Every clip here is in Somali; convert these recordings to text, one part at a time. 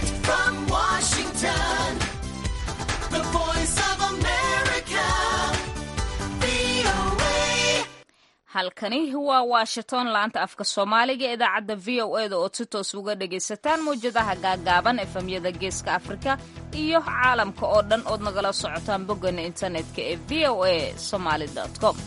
Direct from Washington, the voice of America, VOA. halkani waa washington laanta afka soomaaliga ee idaacadda v o e da ood si toos uga dhagaysataan mawjadaha gaagaaban efemyada geeska afrika iyo caalamka oo dhan ood nagala socotaan boggana internetka ee v o a somaly com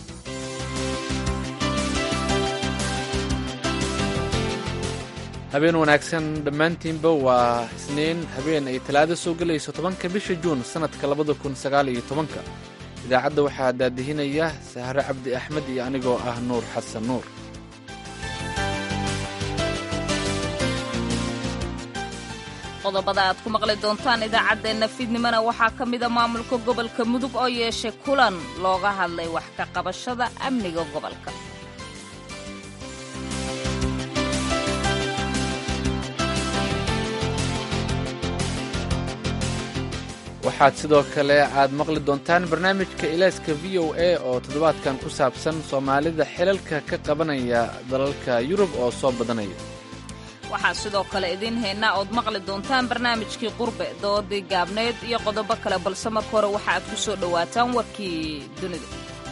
habeen wanaagsan dhammaantiinba waa isniin habeen ay talaado soo gelayso tobanka bisha juun sannadka labada kun sagaal iyo tobanka idaacadda waxaa daadihinaya sahre cabdi axmed iyo anigoo ah nuur xasan nuur qodobada aad ku maqli doontaan idaacaddeenna fiidnimona waxaa ka mida maamulka gobolka mudug oo yeeshay kulan looga hadlay wax ka qabashada amniga gobolka waxaad sidoo kale aad maqli doontaan barnaamijka ilayska v o a oo toddobaadkan ku saabsan soomaalida xilalka ka qabanaya dalalka yurub oo soo badanaya waxaa sidoo kale idiin haynaa ood maqli doontaan barnaamijkii qurbe doodii gaabneed iyo qodobo kale balse marka hore waxa aad ku soo dhowaataan warkii dunida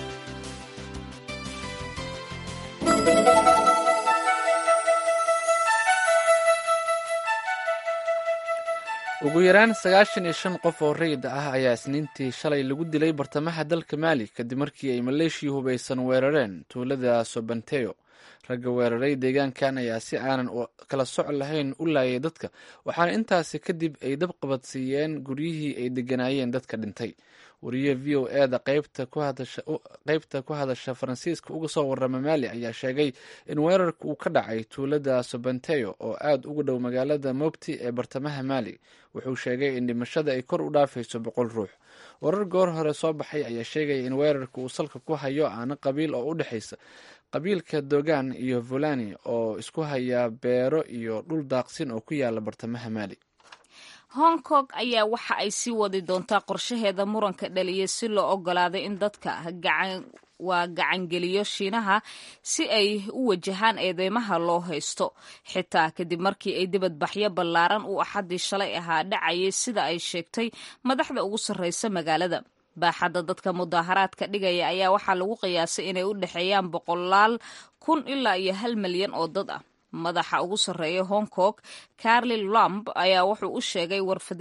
ugu yaraan sagaashan iyo shan qof oo rayid ah ayaa isniintii shalay lagu dilay bartamaha dalka maali kadib markii ay maleeshiya hubaysan weerareen tuulada sobanteyo ragga weeraray deegaankan ayaa si aanan kala soc lahayn u laayay dadka waxaana intaasi kadib ay dab qabadsiiyeen guryihii ay deganaayeen dadka dhintay wariye v o e da qaybta ku hadasha faransiiska uga soo warama maali ayaa sheegay in weerarka uu ka dhacay tuulada sobanteyo oo aad uga dhow magaalada mobti ee bartamaha maali wuxuu sheegay in dhimashada ay kor u dhaafayso boqol ruux warar goor hore soo baxay ayaa sheegaya in weerarka uu salka ku hayo aana qabiil oo u dhexaysa qabiilka dogan iyo volani oo isku haya beero iyo dhul daaqsin oo ku yaala bartamaha maali hong kong ayaa waxa ay sii wadi doontaa qorshaheeda muranka dhaliya si loo ogolaaday in dadka gacan waa gacangeliyo shiinaha si ay u wajahaan eedeymaha loo haysto xitaa kadib markii ay dibadbaxyo ballaaran uu axaddii shalay ahaa dhacayay sida ay sheegtay madaxda ugu sarreysa magaalada baaxadda dadka mudaaharaadka dhigaya ayaa waxaa lagu qiyaasay inay u dhexeeyaan boqolaal kun ilaa iyo hal milyan oo dad ah madaxa ugu sarreeya hong kong carli lamb ayaa wuxuu u sheegay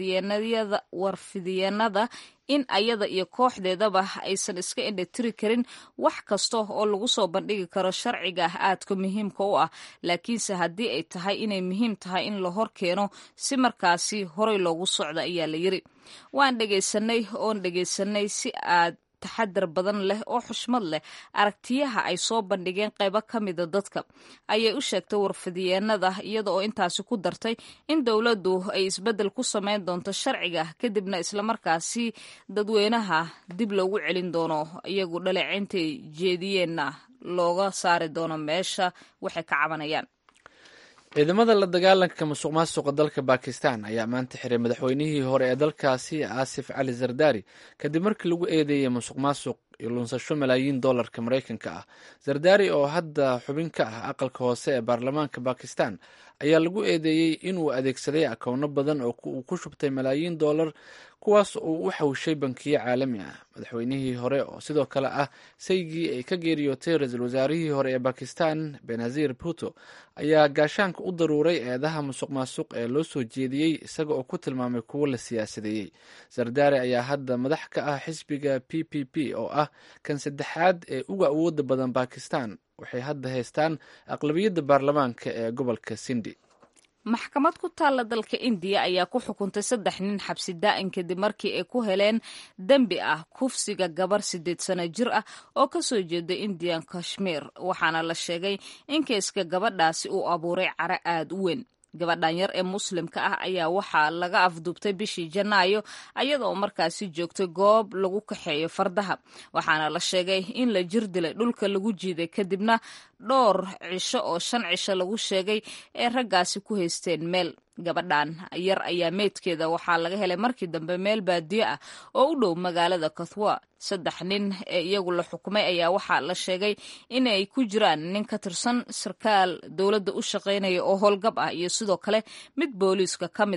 warfidiyeenada in ayada iyo kooxdeedaba aysan iska indhatiri karin wax kasta oo lagu soo bandhigi karo sharciga ah aadka muhiimka u ah laakiinse haddii ay tahay inay muhiim tahay in la hor keeno si markaasi horay loogu socda ayaa la yiri waan dhegaysanay oon dhegaysanay si aad taxadar badan leh oo xushmad leh aragtiyaha ay soo bandhigeen qaybo ka mida dadka ayay u sheegtay warfidiyeenada iyada oo intaasi ku dartay in dowladdu ay isbeddel ku samayn doonto sharciga kadibna islamarkaasi dadweynaha dib loogu celin doono iyagu dhaleecintay jeediyeenna looga saari doono meesha waxay ka cabanayaan ciidamada la dagaalanka musuq maasuqa dalka bakistan ayaa maanta xiray madaxweynihii hore ee dalkaasi aasif cali zardari kadib markii lagu eedeeyey musuq maasuq iyo lunsasho malaayiin dollarka maraykanka ah zardari oo hadda xubin ka ah aqalka hoose ee baarlamaanka bakistan ayaa lagu eedeeyey inuu adeegsaday akowno badan oo uu ku shubtay malaayiin dollar kuwaas uu u xawshay bankiyo caalami ah madaxweynihii hore oo sidoo kale ah saygii ay ka geeriyootay ra-iisul wasaarihii hore ee bakistan benazir puto ayaa gaashaanka u daruuray eedaha musuq maasuq ee loo soo jeediyey isaga oo ku tilmaamay kuwo la siyaasadeeyey zardari ayaa hadda madax ka ah xisbiga p p p oo ah kan saddexaad ee uga awooda badan bakistan waxay hadda haystaan aqlabiyadda baarlamaanka ee gobolka sindi maxkamad ku taalla dalka indiya ayaa ku xukuntay saddex nin xabsi daa'in kadib markii ay ku heleen dembi ah kufsiga gabar siddeed sano jir ah oo ka soo jeeda indian kashmir waxaana la sheegay in keyska gabadhaasi uu abuuray caro aad u weyn gabadhan yar ee muslimka ah ayaa waxaa laga afduubtay bishii janaayo ayada oo markaasi joogtay goob lagu kaxeeyo fardaha waxaana la sheegay in la jir dilay dhulka lagu jiiday kadibna dhowr cisho oo shan cisho lagu sheegay ee raggaasi ku haysteen meel gabadhan yar ayaa meydkeeda waxaa laga helay markii dambe meel baadiyo ah oo u dhow magaalada kathwa saddex nin ee iyagu la xukumay ayaa waxaa la sheegay inay ku jiraan nin ka tirsan sarkaal dowladda u shaqaynaya oo howlgab ah iyo sidoo kale mid booliiska ka mida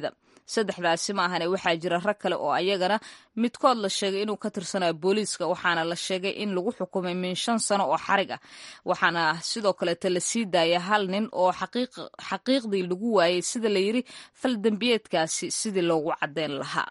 saddexdaasi ma ahane waxaa jira rag kale oo ayagana midkood la sheegay inuu ka tirsanayo booliiska waxaana la sheegay in lagu xukumay min shan sano oo xarig ah waxaana sidoo kaleeta la sii daaya hal nin oo xaqiiqdii lagu waayey sida la yidhi fal dembiyeedkaasi sidii loogu caddeyn lahaa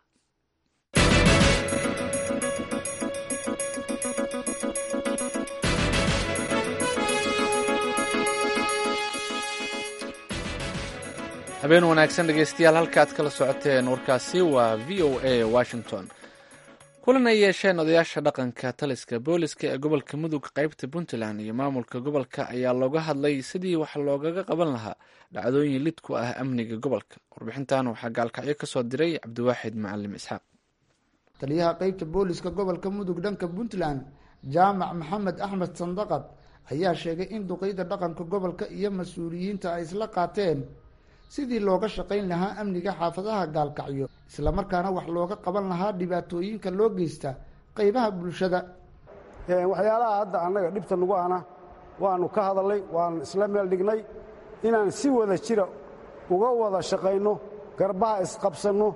habeen wanaagsan dhegeystayaal halkaad kala socoteen warkaasi waa v o a washington kulan ay yeesheen odayaasha dhaqanka taliska booliska ee gobolka mudug qeybta puntland iyo maamulka gobolka ayaa looga hadlay sidii wax loogaga qaban lahaa dhacdooyin lid ku ah amniga gobolka warbixintan waxaa gaalkacyo kasoo diray cabdiwaaxid macalim isxaaq taliyaha qeybta booliska gobolka mudug dhanka puntland jaamac maxamed axmed sandaqad ayaa sheegay in duqeyda dhaqanka gobolka iyo mas-uuliyiinta ay isla qaateen sidii looga shaqayn lahaa amniga xaafadaha gaalkacyo islamarkaana wax looga qaban lahaa dhibaatooyinka loo geysta qeybaha bulshada waxyaalaha hadda annaga dhibta nagu ana waannu ka hadalnay waan isla meel dhignay inaan si wada jira uga wada shaqayno garbaha isqabsanno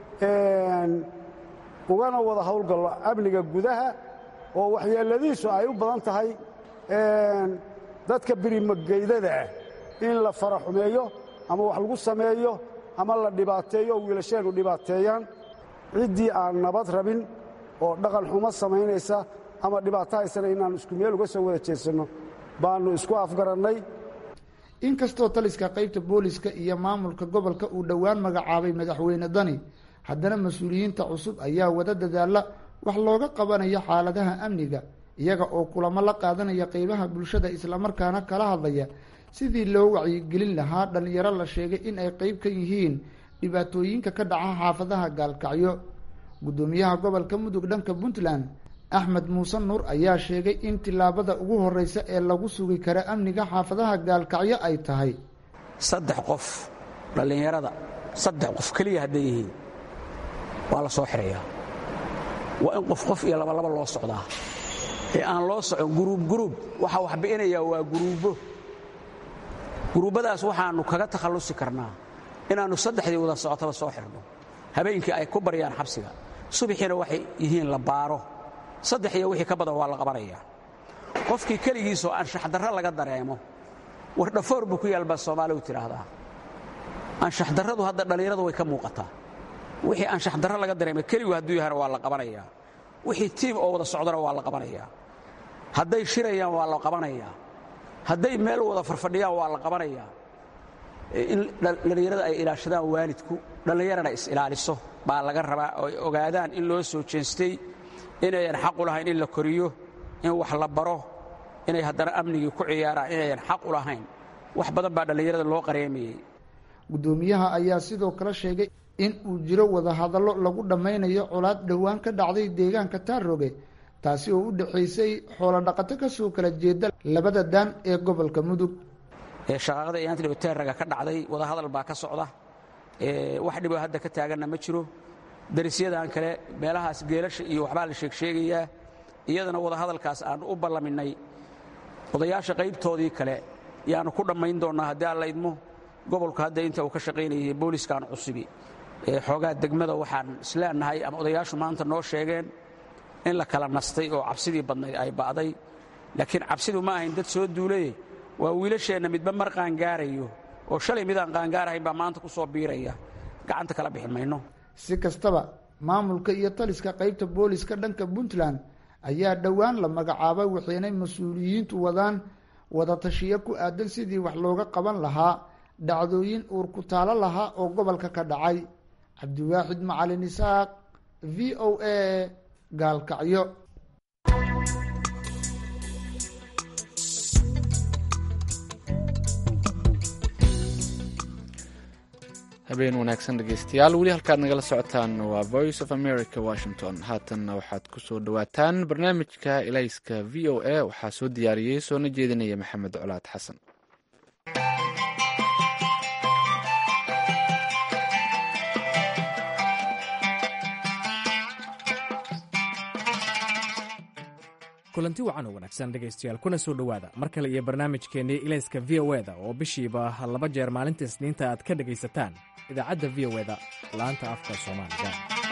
ugana wada howlgallo amniga gudaha oo waxyeeladiisu ay u badan tahay dadka birimageydada ah in la fara xumeeyo ama wax lagu sameeyo ama la dhibaateeyo oo wiilasheennu dhibaateeyaan ciddii aan nabad rabin oo dhaqan xumo samaynaysa ama dhibaato haysana inaannu isku meel uga soo wada jeedsanno baannu isku afgarannay inkastoo taliska qeybta booliska iyo maamulka gobolka uu dhowaan magacaabay madaxweyne dani haddana mas-uuliyiinta cusub ayaa wada dadaalla wax looga qabanayo xaaladaha amniga iyaga oo kulamo la qaadanaya qeybaha bulshada islamarkaana kala hadlaya sidii loo wacyigelin lahaa dhallinyaro la sheegay in ay qeyb ka yihiin dhibaatooyinka ka dhaca xaafadaha gaalkacyo guddoomiyaha gobolka mudug dhanka puntland axmed muuse nuur ayaa sheegay in tillaabada ugu horreysa ee lagu sugi kara amniga xaafadaha gaalkacyo ay tahay saddex qof dhallinyarada saddex qof keliya hadday yihiin waa la soo xidhayaa waa in qof qof iyo labalaba loo socdaa ee aan loo socon guruub guruub waxaa wax bi'inayaa waa guruubbo guruubbadaas waxaannu kaga takhallusi karnaa inaannu saddexdii wada socotaba soo xidhno habeenkii ay ku baryaan xabsiga subaxiina waxay yihiin la baaro saddex iyo wixii ka badan waa la qabanayaa qofkii keligiisoo anshaxdarro laga dareemo war dhafoor buu ku yaal baa soomaaligu tidhaahdaa anshaxdarradu hadda dhallinyaradu way ka muuqataa wixii anshaxdarro laga dareema keligu hadduu yahana waa la qabanayaa wixii tiim oo wada socdana waa la qabanayaa hadday shirayaan waa la qabanayaa hadday meel wada farfadhiyaan waa la qabanayaa in dhallinyarada ay ilaashadaan waalidku dhallinyarana is-ilaaliso baa laga rabaa oo ay ogaadaan in loo soo jeestay inayan xaq u lahayn in la koriyo in wax la baro inay haddana amnigii ku ciyaaraan inayan xaq u lahayn wax badan baa dhallinyarada loo qareemayey guddoomiyaha ayaa sidoo kale sheegay in uu jiro wadahadallo lagu dhammaynayo colaad dhowaan ka dhacday deegaanka taaroge taasi oo u dhexaysay xoolodhaqato ka soo kala jeeda labada daan ee gobolka mudug shaqaaqada iyaantli teeraga ka dhacday wadahadal baa ka socda wax dhiboo hadda ka taaganna ma jiro darisyadan kale meelahaas geelasha iyo waxbaa la sheegsheegayaa iyadana wadahadalkaas aannu u ballaminay odayaasha qaybtoodii kale yaannu ku dhammayn doonnaa haddii aan la idmo gobolku hadda inta uu ka shaqaynayay booliskan cusubi xoogaa degmada waxaan isleenahay ama odayaashu maanta noo sheegeen in la kala nastay oo cabsidii badnayd ay ba'day laakiin cabsidu ma ahayn dad soo duulaye waa wiilasheenna midba mar qaangaarayo oo shalay midaan qaangaarahayn baa maanta ku soo biiraya gacanta kala bixi mayno si kastaba maamulka iyo taliska qeybta booliska dhanka puntland ayaa dhowaan la magacaabay waxaynay mas-uuliyiintu wadaan wada tashiyo ku aadan sidii wax looga qaban lahaa dhacdooyin uur ku taalo lahaa oo gobolka ka dhacay cabdiwaaxid macalin isaaq v o a gaalkacyo habeen wanaagsan dhegeystayaal weli halkaad nagala socotaan waa voice of america washington haatanna waxaad ku soo dhowaataan barnaamijka elayska v o a waxaa soo diyaariyey soona jeedinaya maxamed colaad xasan kulanti wacan oo wanaagsan dhegaystayaal kuna soo dhowaada mar kale iyo barnaamijkeennii ilayska v o eda oo bishiiba laba jeer maalinta isniinta aad ka dhegaysataan idaacadda v o eda laanta afka soomaaliga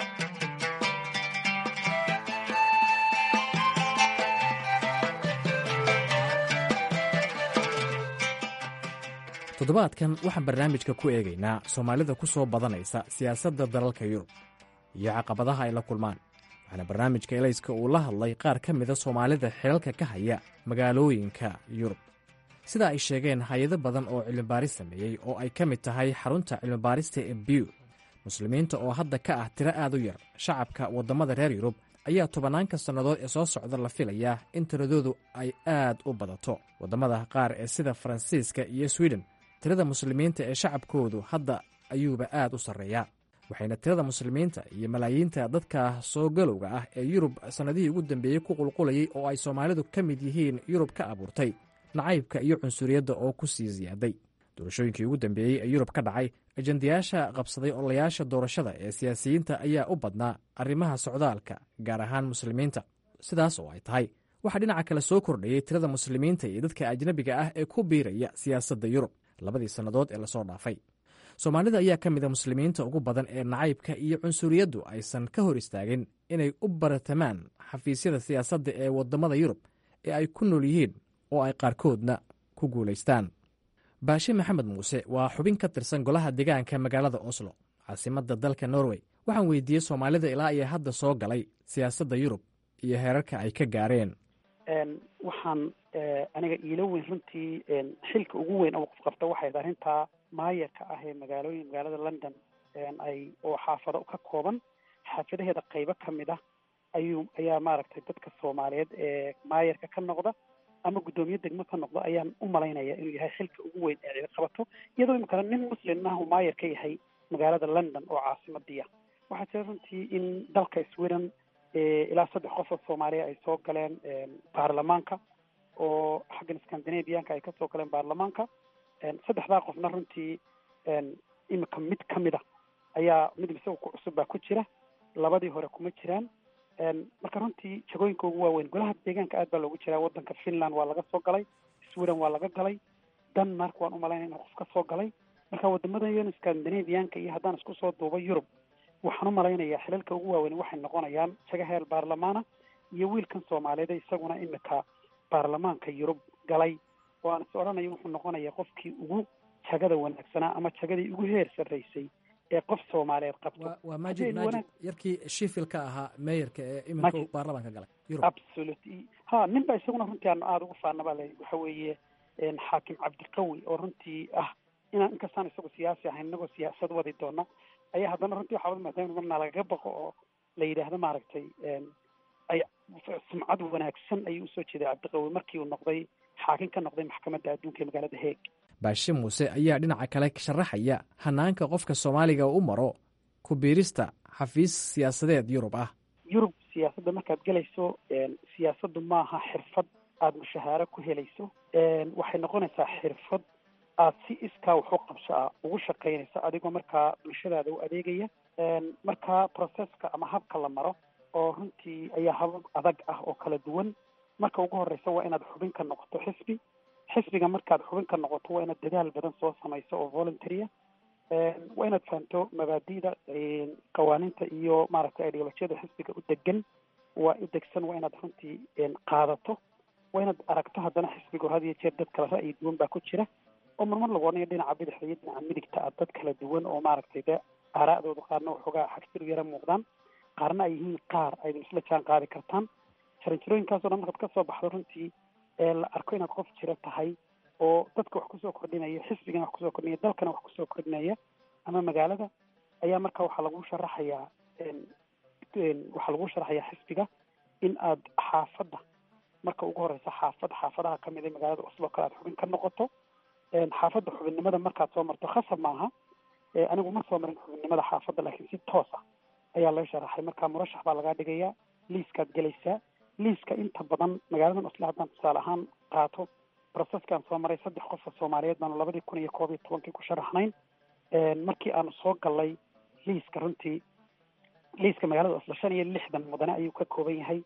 toddobaadkan waxaan barnaamijka ku eegaynaa soomaalida ku soo badanaysa siyaasadda dalalka yurub iyo caqabadaha ay la kulmaan waxaana barnaamijka elayska uu la hadlay qaar ka mida soomaalida xilalka ka haya magaalooyinka yurub sida ay sheegeen hay-ado badan oo cilmibaaris sameeyey oo ay ka mid tahay xarunta cilmibaarista ee biw muslimiinta oo hadda ka ah tiro aad u yar shacabka waddamada reer yurub ayaa tobanaanka sannadood ee soo socda la filayaa in tiradoodu ay aad u badato waddamada qaar ee sida faransiiska iyo swiden tirada muslimiinta ee shacabkoodu hadda ayuuba aad u sarreeyaa waxayna tirada muslimiinta iyo malaayiinta dadka soo galowga ah ee yurub sannadihii ugu dambeeyey ku qulqulayay oo ay soomaalidu ka mid yihiin yurub ka abuurtay nacaybka iyo cunsuriyadda oo ku sii siyaaday doorashooyinkii ugu dambeeyey ee yurub ka dhacay ajendayaasha qabsaday ololayaasha doorashada ee siyaasiyiinta ayaa u badnaa arrimaha socdaalka gaar ahaan muslimiinta sidaas oo ay tahay waxaa dhinaca kale soo kordhayey tirada muslimiinta iyo dadka ajnabiga ah ee ku biiraya siyaasadda yurub labadii sannadood ee lasoo dhaafay soomaalida ayaa ka mid a muslimiinta ugu badan ee nacaybka iyo cunsuriyaddu aysan ka hor istaagin inay u baratamaan xafiisyada siyaasadda ee waddamada yurub ee ay ku nool yihiin oo ay qaarkoodna ku guulaystaan baashe maxamed muuse waa xubin ka tirsan golaha deegaanka magaalada oslo caasimadda dalka norway waxaan weydiiyey soomaalida ilaa iyo hadda soo galay siyaasadda yurub iyo heerarka ay ka gaareen waxaan aniga iilo weyn runtii xilka ugu weyn oo qof qabta waxay tahay arrintaa maayarka ah ee magaalooyin magaalada london ay oo xaafado ka kooban xaafadaheeda qaybo ka mid ah ayuu ayaa maaragtay dadka soomaaliyeed ee maayarka ka noqda ama guddoomiye degmo ka noqda ayaan u malaynaya inuu yahay xilka ugu weyn ee cidi qabato iyadoo imikana nin muslim ah uu maayar ka yahay magaalada london oo caasimadiia waxaa jira runtii in dalka sweden ilaa saddex qof oo soomaaliya ay soo galeen baarlamaanka oo xaggan scandinavianka ay kasoo galeen baarlamaanka saddexdaa qofna runtii imika mid ka mid a ayaa mid isaga ku cusub baa ku jira labadii hore kuma jiraan marka runtii jagooyinka ugu waaweyn golaha deegaanka aad baa loogu jiraa waddanka finland waa laga soo galay sweden waa laga galay denmark waan umalaynaya inuu qof ka soo galay marka wadamada scandinavianka iyo haddaan isku soo duuba yurub waxaan u malaynayaa xilalka ugu waaweyn waxay noqonayaan jaga heer baarlamaana iyo wiilkan soomaaliyeed isaguna imika baarlamaanka yurub galay oo aan is odhanayo wuxuu noqonayaa qofkii ugu jagada wanaagsanaa ama jagadii ugu heer sarraysay ee qof soomaaliyeed qabto waa maajid maajid yarkii shifil ka ahaa meeyarka ee iminka baarlamaanka galay yurub absolutely ha nin ba isaguna runtii aanu aada ugu faana baa la waxa weeye xaakim cabdiqawi oo runtii ah inaan inkastaan isagu siyaasi ahayn inagoo siyaasad wadi doona ayaa haddana runtii waxaa maadaama marnaa lagaga baqo oo la yidhaahdo maaragtay ay sumcad wanaagsan ayuu usoo jeeday cabdiqawi markii uu noqday xaakim ka noqday maxkamadda adduunka ee magaalada heeg baashe muuse ayaa dhinaca kale sharaxaya hanaanka qofka soomaaliga u maro ku biirista xafiis siyaasadeed yurub ah yurub siyaasadda markaad gelayso siyaasaddu maaha xirfad aada mushahaaro ku helayso waxay noqonaysaa xirfad aad si iskaa waxu qabso ah ugu shaqaynayso adigoo markaa bulshadaada u adeegaya markaa processka ama habka la maro oo runtii ayaa habab adag ah oo kala duwan marka ugu horeysa waa inaad xubin ka noqoto xisbi xisbiga markaad xubin ka noqoto waa inaad dadaal badan soo samayso oo voluntarya waa inaad fahamto mabaadi'da qawaaniinta iyo maaragtay ideolojiyada xisbiga u degan waa u degsan waa inaad runtii qaadato waa inaad aragto haddana xisbiga had iyo jeer dad kala ra'yi duwan baa ku jira oo marmar lagu odhanayo dhinaca bidixda iyo dhinaca midigta ah dad kala duwan oo maaragtay de aaraa'dooda qaarna waxoogaa xagsiru yara muuqdaan qaarna ay yihiin qaar aydin isla jaan qaadi kartaan jaranjarooyinkaasoo dhan markaad kasoo baxdo runtii ee la arko inaad qof jiro tahay oo dadka wax kusoo kordhinaya xisbigana wax kusoo kordhinaya dalkana wax kusoo kordhinaya ama magaalada ayaa marka waxaa lagu sharaxayaa waxaa lagu sharaxayaa xisbiga in aad xaafadda marka ugu horeysa xaafad xaafadaha kamid ee magaalada oslo kale aad xubin ka noqoto xaafadda xubinnimada markaad soo marto khasab maaha anigu ma soo marin xubinnimada xaafadda laakiin si toos ah ayaa loo sharaxay marka murashax baa lagaa dhigayaa liiskaad gelaysaa liiska inta badan magaaladan oslo haddaan tusaale ahaan qaato processkaan soo maray saddex qof oo soomaaliyeed baanu labadii kun iyo koob iyo tobankii ku sharaxnayn markii aanu soo galnay liiska runtii liiska magaalada oslo shan iyo lixdan mudane ayuu ka kooban yahay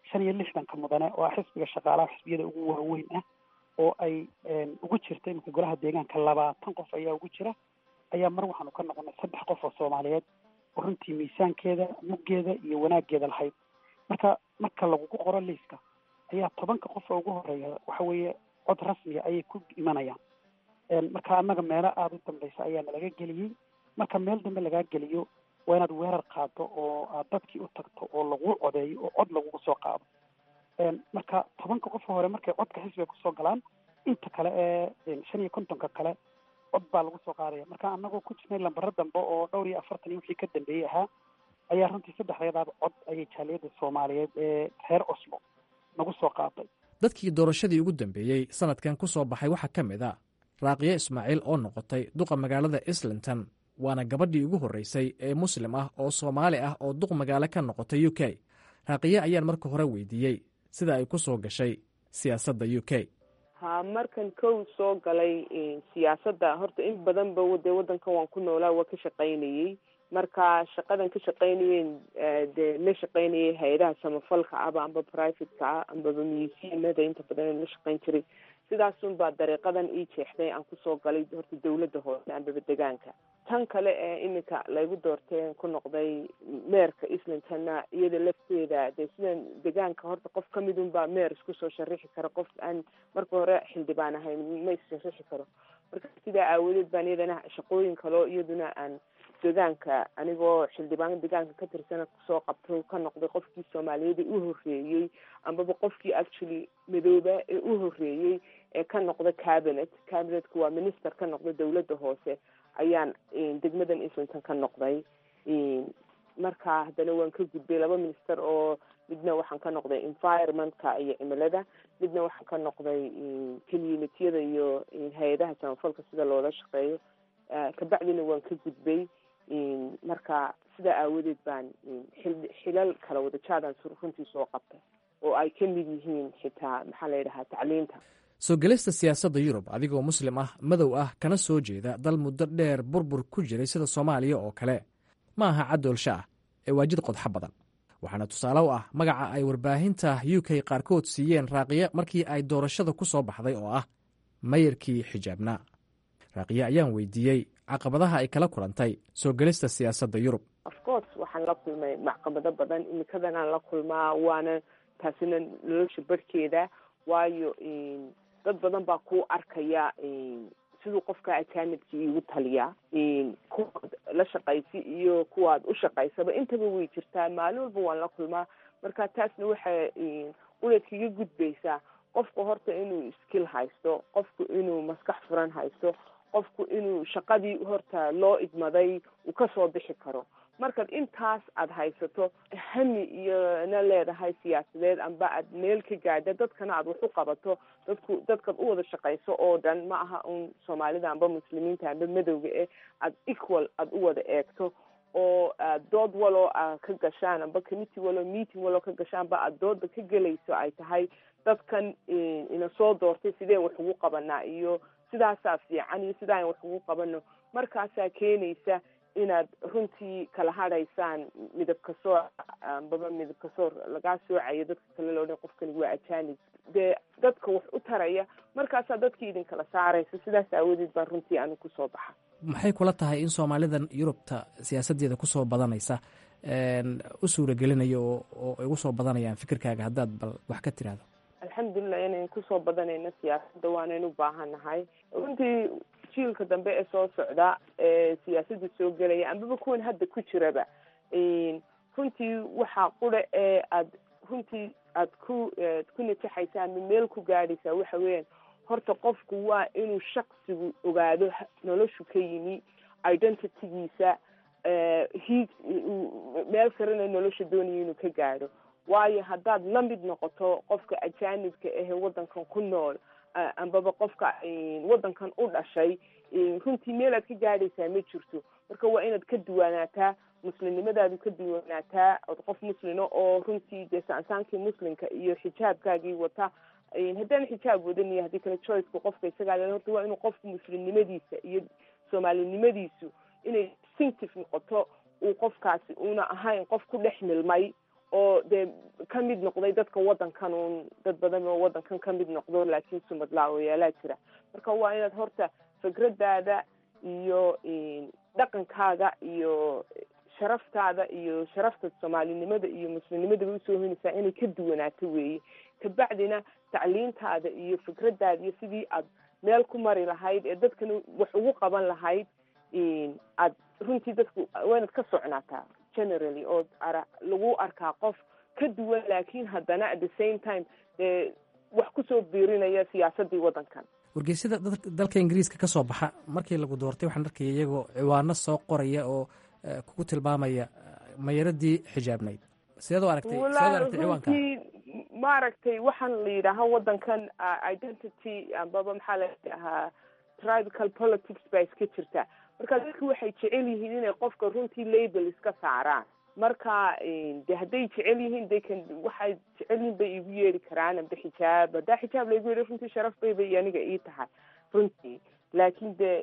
shan iyo lixdanka mudane oo ah xisbiga shaqaalaha xisbiyada ugu waaweyn ah oo ay ugu jirta iminka golaha deegaanka labaatan qof ayaa ugu jira ayaa mar waxaanu ka noqonay saddex qof oo soomaaliyeed oo runtii miisaankeeda muggeeda iyo wanaaggeeda lahayd marka marka lagugu qoro liiska ayaa tobanka qof oo ugu horeeya waxa weeye cod rasmiga ayay ku imanayaan marka annaga meelo aada u dambeysa ayaa nalaga geliyey marka meel dambe lagaa geliyo waa inaad weerar qaado oo aad dadkii u tagto oo lagu codeeyo oo cod lagugu soo qaado marka tobanka qof hore markay codka xisbiga kusoo galaan inta kale ee shan iyo kontonka kale cod baa lagu soo qaadaya marka anagoo ku jirnay lambaro dambe oo dhowr iyo afartan iyo wixii ka dambeeyey ahaa ayaa runtii saddexdeedaaba cod ayay jaaliyadda soomaaliyeed ee reer oslo nagu soo qaaday dadkii doorashadii ugu dambeeyey sanadkan ku soo baxay waxaa ka mid a raaqiyo ismaaciil oo noqotay duqa magaalada islington waana gabadhii ugu horreysay ee muslim ah oo soomaali ah oo duq magaalo ka noqotay u k raaqiye ayaan marka hore weydiiyey sida ay ku soo gashay siyaasadda u k ha markan kow soo galay siyaasadda horta in badanba dee waddankan waan ku noolaa waa ka shaqaynayey marka shaqadan ka shaqaynayeen dee la shaqaynayay hay-adaha samafalka aba amba privateka ah ambaba museumada inta badan la shaqayn jiray sidaasun baa dariiqadan ii jeexday aan kusoo galay horta dawladda hoose ambaba degaanka tan kale ee iminka laygu doorteen ku noqday meerka islingtonna iyada lafteeda dee sidan degaanka horta qof kamidun baa meer isku soo sharixi kara qof aan marka hore xildhibaan ahayn ma issharixi karo marka sidaa aawadeed baan iyadana shaqooyin kaloo iyaduna aan degaanka anigoo xildhibaan degaanka ka tirsana kusoo qabto ka noqday qofkii soomaaliyeed ee u horeeyey ambaba qofkii actually madooba ee u horeeyey ee ka noqda cabinet cabinetku waa minister ka noqda dawladda hoose ayaan degmadan islington ka noqday marka haddana waan ka gudbay laba minister oo midna waxaan ka noqday environmentka iyo cimilada midna waxaan ka noqday communitiyada iyo hay-adaha samafalka sida loola shaqeeyo kabacdina waan ka gudbay marka sidaa aawadeed baan xilal kala wada jaadaan runtii soo qabtay oo ay ka mid yihiin xitaa maxaa la yidhahaa tacliinta soo gelista siyaasadda yurub adigoo muslim ah madow ah kana soo jeeda dal muddo dheer burbur ku jiray sida soomaaliya oo kale ma aha caddoolsha ah ee waajid qodxo badan waxaana tusaale u ah magaca ay warbaahinta u k qaarkood siiyeen raaqiye markii ay doorashada ku soo baxday oo ah mayarkii xijaabnaa raaqiye ayaan weydiiyey caqabadaha ay kala kulantay soo gelista siyaasadda yurub ofcourse waxaan la kulmay macqabado badan imikadanaan la kulmaa waana taasina nolosha barhkeeda waayo dad badan baa ku arkaya siduu qofka ajaanibkii igu taliyaa kuwaad la shaqaysi iyo kuwaad u shaqaysaba intaba way jirtaa maalin walba waan la kulmaa marka taasna waxay uleedkaga gudbaysaa qofku horta inuu skill haysto qofku inuu maskax furan haysto qofku inuu shaqadii horta loo idmaday uu kasoo bixi karo markaad intaas aada haysato hami iyona leedahay siyaasadeed amba aad meel ka gaadha dadkana aad wax u qabato dadku dadkaad u wada shaqayso oo dhan ma aha un soomaalida amba muslimiinta amba madowga eh aad equal aada u wada eegto oo dood waloo a ka gashaan amba committee waloo meeting waloo ka gashaanba aad dooda ka gelayso ay tahay dadkan ina soo doortay sideen wax ugu qabanaa iyo sidaasaa fiican iyo sidaan wax ugu qabano markaasaa keenaysa inaad runtii kala hadhaysaan midabka soo ambaba midabka soo lagaa soocayo dadka kale loo dhan qofkani waa ajanib dee dadka wax u taraya markaasaa dadkii idin kala saaraysa sidaas aawadeed baa runtii anigu kusoo baxa maxay kula tahay in soomaalidan yurubta siyaasaddeeda kusoo badanaysa u suuragelinaya oo ay ugu soo badanayaan fikirkaaga haddaad bal wax ka tiraahdo alxamdulilah inayn kusoo badanayno siyaasadda waanayn u baahanahay runtii jiilka dambe ee soo socda ee siyaasadda soo gelaya ambaba kuwan hadda ku jiraba runtii waxaa qura ee aad runtii aad ku ku najaxaysa ama meel ku gaadhaysaa waxa weeyaan horta qofku waa inuu shaksigu ogaado noloshu ka yimi identitygiisa hiig meel karena nolosha doonaya inuu ka gaadho waayo haddaad la mid noqoto qofka ajaanibka ahe waddankan ku nool ambaba qofka waddankan u dhashay runtii meel aad ka gaadhaysaa ma jirto marka waa inaad ka duwanaataa muslimnimadaadu ka duwanaataa od qof muslina oo runtii dee saansaankii muslimka iyo xijaabkaagii wata haddaan xijaab wadaniyo haddii kale choiceka qofka isagaa le horta waa inuu qofku muslimnimadiisa iyo soomaalinimadiisu inay distinctive noqoto uu qofkaasi una ahayn qof ku dhex milmay oo dee ka mid noqday dadka waddankan uun dad badan oo waddankan ka mid noqdo laakiin sumad laawayaalaha jira marka waa inaad horta fikradaada iyo dhaqankaaga iyo sharaftaada iyo sharafta soomaalinimada iyo muslimnimadaba usoo hoynaysaa inay ka duwanaato weeye kabacdina tacliintaada iyo fikradaada iyo sidii aad meel ku mari lahayd ee dadkana wax ugu qaban lahayd aad runtii dadku waa inaad ka socnaataa generally oo ara lagu arkaa qof ka duwan laakiin haddana at the same time dee wax kusoo biirinaya siyaasadii waddankan wargeysyada dalka ingiriiska ka soo baxa markii lagu doortay waxaan arkaya iyagoo ciwaano soo qoraya oo kugu tilmaamaya mayaradii xijaabnayd sideed u aragtay sideed u aragtay ciwaanka runtii maaragtay waxaan la yidhaahaa waddankan identity ambaba maxaa la dhahaa tribal politics baa iska jirta marka dadku waxay jecel yihiin inay qofka runtii label iska saaraan marka de hadday jecel yihiin they can waxay jecel yihiin bay igu yeeri karaan amba xijaab haddaa xijaab laygu yeeri runtii sharaf bay bay aniga ii tahay runtii laakiin de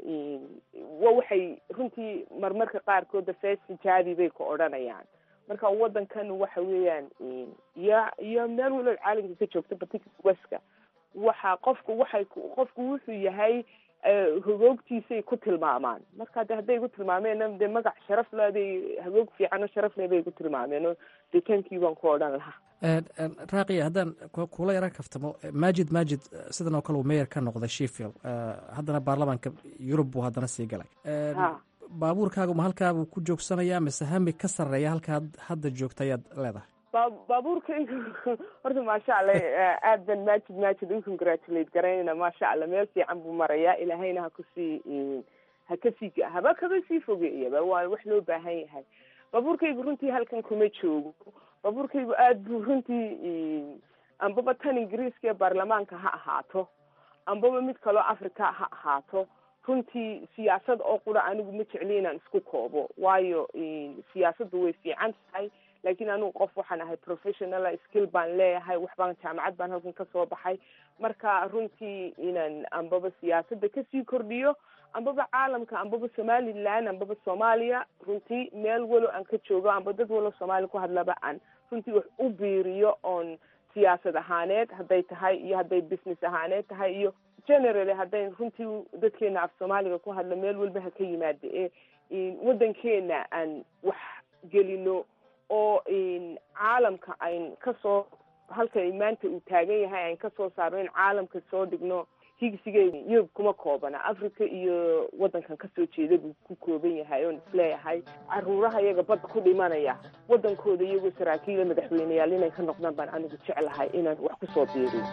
wa waxay runtii marmarka qaarkooda fees xijaabi bay ku odhanayaan marka waddankan waxa weeyaan iyo iyo meel walow caalamka ka joogto batik weska waxa qofku waxay qofku wuxuu yahay hagoogtiisay ku tilmaamaan marka de hadday igu tilmaameen de magac sharaf leday hagoog fiican oo sharaf le bay igu tilmaameen oo detankii baan ku odhan lahaa raaqiya haddaan kula yaran kaftamo majid majid sidan oo kale uu meyer ka noqday sheffield haddana baarlamaanka yurub buu haddana sii galay baabuurkaagu ma halkaabuu ku joogsanayaa mise hami ka sarreeya halkaad hadda joogta ayaad leedahay ba baabuurkaygu horta maasha allah aad ban majid majid u congratulate garaynayna maasha allah meel fiican buu marayaa ilaahayna ha kusii ha kasii haba kaba sii fogeeyaba waa wax loo baahan yahay baabuurkaygu runtii halkan kuma joogo baabuurkaygu aad buu runtii ambaba tan ingiriiska ee baarlamaanka ha ahaato ambaba mid kaloo africa ha ahaato runtii siyaasad oo qura anigu ma jecli inaan isku koobo waayo siyaasaddu way fiican tahay laakiin anigu qof waxaan ahay professional skill baan leeyahay waxbaan jaamacad baan halkan kasoo baxay marka runtii inaan ambaba siyaasadda kasii kordhiyo ambaba caalamka ambaba somaliland ambaba soomaaliya runtii meel walo aan ka joogo amba dad walo soomaaliya ku hadlaba aan runtii wax u biiriyo oon siyaasad ahaaneed hadday tahay iyo hadday business ahaaneed tahay iyo generally hadday runtii dadkeena af soomaaliga ku hadla meel walba ha ka yimaada ee waddankeena aan wax gelino oo caalamka ayn kasoo halka maanta uu taagan yahay ayn kasoo saarno in caalamka soo dhigno higsigeeda yurub kuma koobana africa iyo waddankan kasoo jeeda buu ku kooban yahay oon isleeyahay caruuraha iyaga badda ku dhimanaya waddankooda iyagoo saraakiila madaxweyneyaal inay ka noqdaan baan anigu jeclahay inaan wax kusoo biiriyo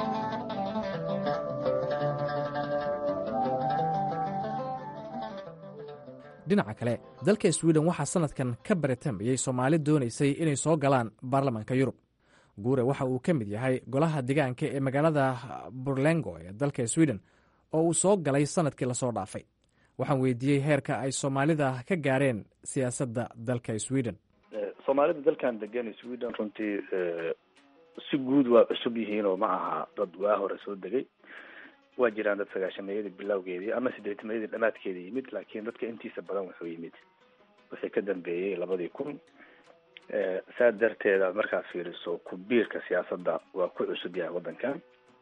dhinaca kale dalka sweden waxaa sanadkan ka baratambayey soomaali doonaysay inay soo galaan baarlamaanka yurub guure waxa uu ka mid yahay golaha degaanka ee magaalada burlengo ee dalka sweden oo uu soo galay sanadkii lasoo dhaafay waxaan weydiiyey heerka ay soomaalida ka gaareen siyaasadda dalka sweden soomaalida dalkan degan sweden runtii si guud waa cusub yihiin oo ma aha dad waa hore soo degay waa jiraan dad sagaashameeyadii bilowgeedii ama sideetameeyadii dhamaadkeeda yimid laakiin dadka intiisa badan wuxuu yimid wixii ka dambeeyey labadii kun saa darteeda markaad fiiriso ku-biirka siyaasadda waa ku cusub yahay waddankan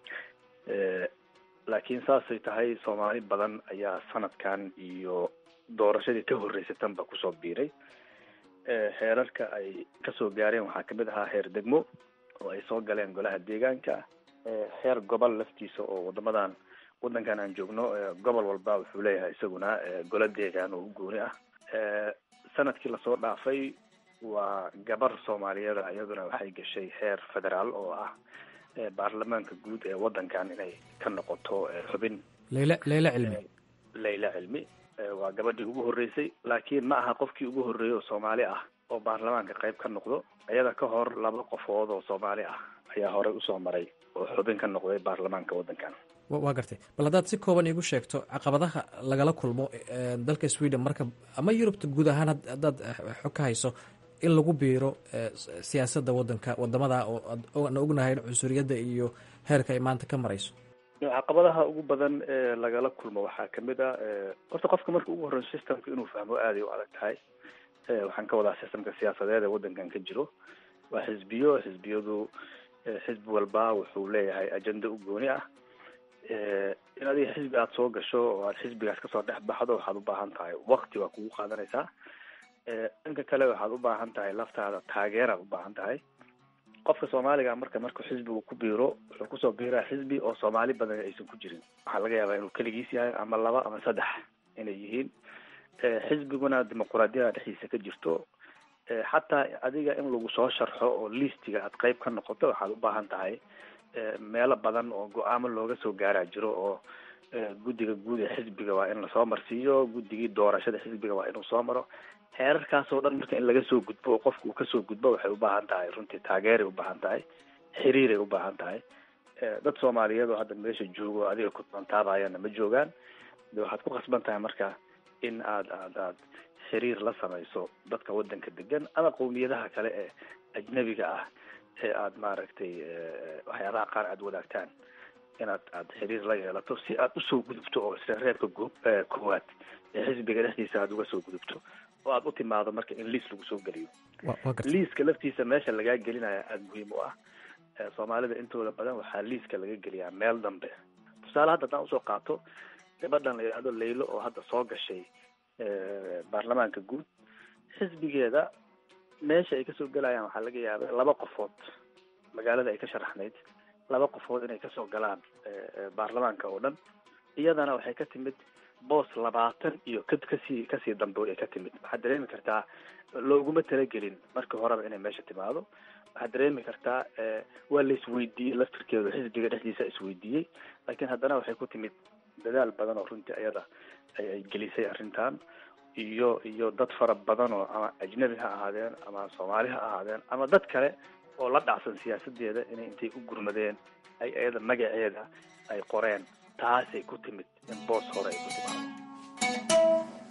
laakiin saasay tahay soomaali badan ayaa sanadkan iyo doorashadii ka horreysay tanba kusoo biiray heerarka ay kasoo gaareen waxaa kamid ahaa heer degmo oo ay soo galeen golaha deegaanka heer gobol laftiisa oo wadamadan wadankan aan joogno gobol walba wuxuu leeyahay isaguna golo deegaan oo u gooni ah sanadkii lasoo dhaafay waa gabar soomaaliyada iyaduna waxay gashay heer federaal oo ah baarlamaanka guud ee wadankan inay ka noqoto xubin leyle leyle cilmi leyla cilmi waa gabadhii ugu horreysay laakiin ma aha qofkii ugu horreeyay oo soomaali ah oo baarlamaanka qayb ka noqdo iyada ka hor laba qofood oo soomaali ah ayaa horey usoo maray oo xubin ka noqday baarlamaanka waddankan waa gartay bal haddaad si kooban iigu sheegto caqabadaha lagala kulmo dalka sweden marka ama yurubta guud ahaan haddaad xog ka hayso in lagu biiro siyaasadda wadanka wadamada oo aan ognahay in cunsuriyadda iyo heerka ay maanta ka marayso caqabadaha ugu badan ee lagala kulmo waxaa kamid a horta qofka marka ugu horreyo systemka inuu fahmo aaday u adag tahay waxaan ka wadaa systemka siyaasadeed ee waddankan ka jiro waa xisbiyo xisbiyadu xisbi walba wuxuu leeyahay ajenda u gooni ah in adiga xisbi aada soo gasho oo aad xisbigaas kasoo dhex baxdo waxaad u baahan tahay wakti waa kugu qaadanaysaa dhanka kale waxaad u baahan tahay laftaada taageeraad u baahan tahay qofka soomaaliga marka markuu xisbigu ku biiro wuxuu kusoo biiraa xisbi oo soomaali badan aysan ku jirin waxaa laga yaabaa inuu keligiis yahay ama laba ama saddex inay yihiin xisbiguna dimuquraadiyada dhexdiisa ka jirto xataa adiga in lagu soo sharxo oo listiga aad qeyb ka noqoto waxaad u baahan tahay meelo badan oo go-aamo looga soo gaaraa jiro oo guddiga guud ee xisbiga waa in lasoo marsiiyo guddigii doorashada xisbiga waa inuu soo maro heerarkaasoo dhan marka in laga soo gudbo oo qofka uu kasoo gudbo waxay u baahan tahay runtii taageeray u baahan tahay xiriiray u baahan tahay dad soomaaliyeed oo hadda meesha joogo adiga ku doontaabahayana ma joogaan de waxaad ku khasban tahay marka in aad aad aad xiriir la samayso dadka waddanka degan ama qowmiyadaha kale ee ajnabiga ah ee aad maaragtay waxyaabaha qaar aad wadaagtaan inaad aad xiriir la yeelato si aad usoo gudubto oo isla reebka go koowaad ee xisbiga dhexdiisa aad uga soo gudubto oo aad u timaado marka in liis lagu soo geliyo liiska laftiisa meesha lagaa gelinaya aada muhiim u ah soomaalida intooda badan waxaa liiska laga geliyaa meel dambe tusaale hadda haddaan usoo qaato gabadhan la yidhahdo laylo oo hadda soo gashay baarlamaanka guud xisbigeeda meesha ay kasoo gelayaan waxaa laga yaaba laba qofood magaalada ay ka sharaxnayd laba qofood inay kasoo galaan baarlamaanka oo dhan iyadana waxay ka timid boos labaatan iyo ka kasii kasii dambe ay ka timid waxaad dareemi kartaa looguma talagelin markii horeba inay meesha timaado waxaad dareemi kartaa waa la isweydiiyey laftirkeedu xisbiga dhexdiisa isweydiiyey laakiin haddana waxay ku timid dadaal badan oo runtii ayada ay gelisay arrintan iyo iyo dad fara badan oo ama ajnabi ha ahaadeen ama soomaali ha ahaadeen ama dad kale oo la dhacsan siyaasadeeda inay intay u gurmadeen ay iyada magaceeda ay qoreen taasay ku timid in boos hore ay ku timaado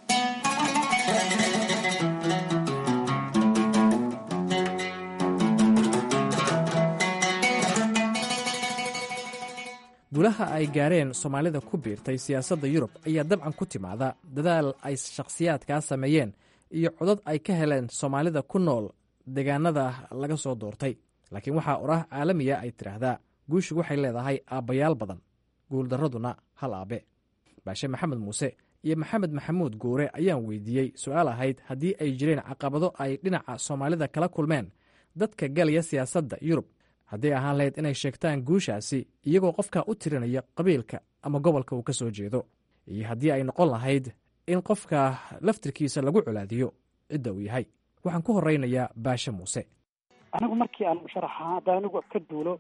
gulaha ay gaareen soomaalida ku biirtay siyaasadda yurub ayaa dabcan ku timaada dadaal ay shakhsiyaadkaa sameeyeen iyo codad ay ka heleen soomaalida ku nool deegaanada laga soo doortay laakiin waxaa oraah caalamiya ay tidhaahdaa guushu waxay leedahay aabbayaal badan guuldarraduna hal aabe baashe maxamed muuse iyo maxamed maxamuud guure ayaan weydiiyey su-aal ahayd haddii ay jireen caqabado ay dhinaca soomaalida kala kulmeen dadka galaya siyaasadda yurub hadday ahaan lahayd inay sheegtaan guushaasi iyagoo qofka u tirinaya qabiilka ama gobolka uu ka soo jeedo iyo haddii ay noqon lahayd in qofka laftirkiisa lagu colaadiyo cidda uu yahay waxaan ku horeynayaa baashe muuse anigu markii aan musharaxa haddaan anigu ka duulo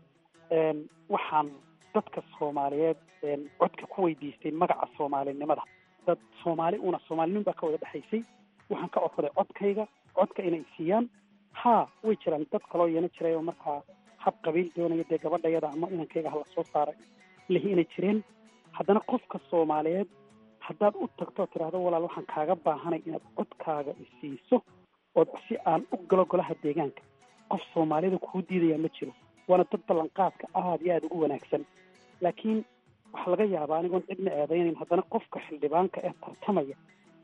waxaan dadka soomaaliyeed codka ku weydiistay magaca soomaalinimada dad soomaali una soomaalinimin baa ka wada dhexaysay waxaan ka codsaday codkayga codka inay siiyaan haa way jiraan dad kaloo yeena jiray oo markaa hab qabiil doonaya dee gabadhayada ama inankayga hala soo saaray lihi inay jireen haddana qofka soomaaliyeed haddaad u tagto tidhaahdo walaal waxaan kaaga baahanay inaad codkaaga isiiso ood si aan u galo golaha deegaanka qof soomaalida kuu diidaya ma jiro waana dad ballanqaadka aada iyo aada ugu wanaagsan laakiin waxaa laga yaabaa anigoon cidna eedaynayn haddana qofka xildhibaanka ee tartamaya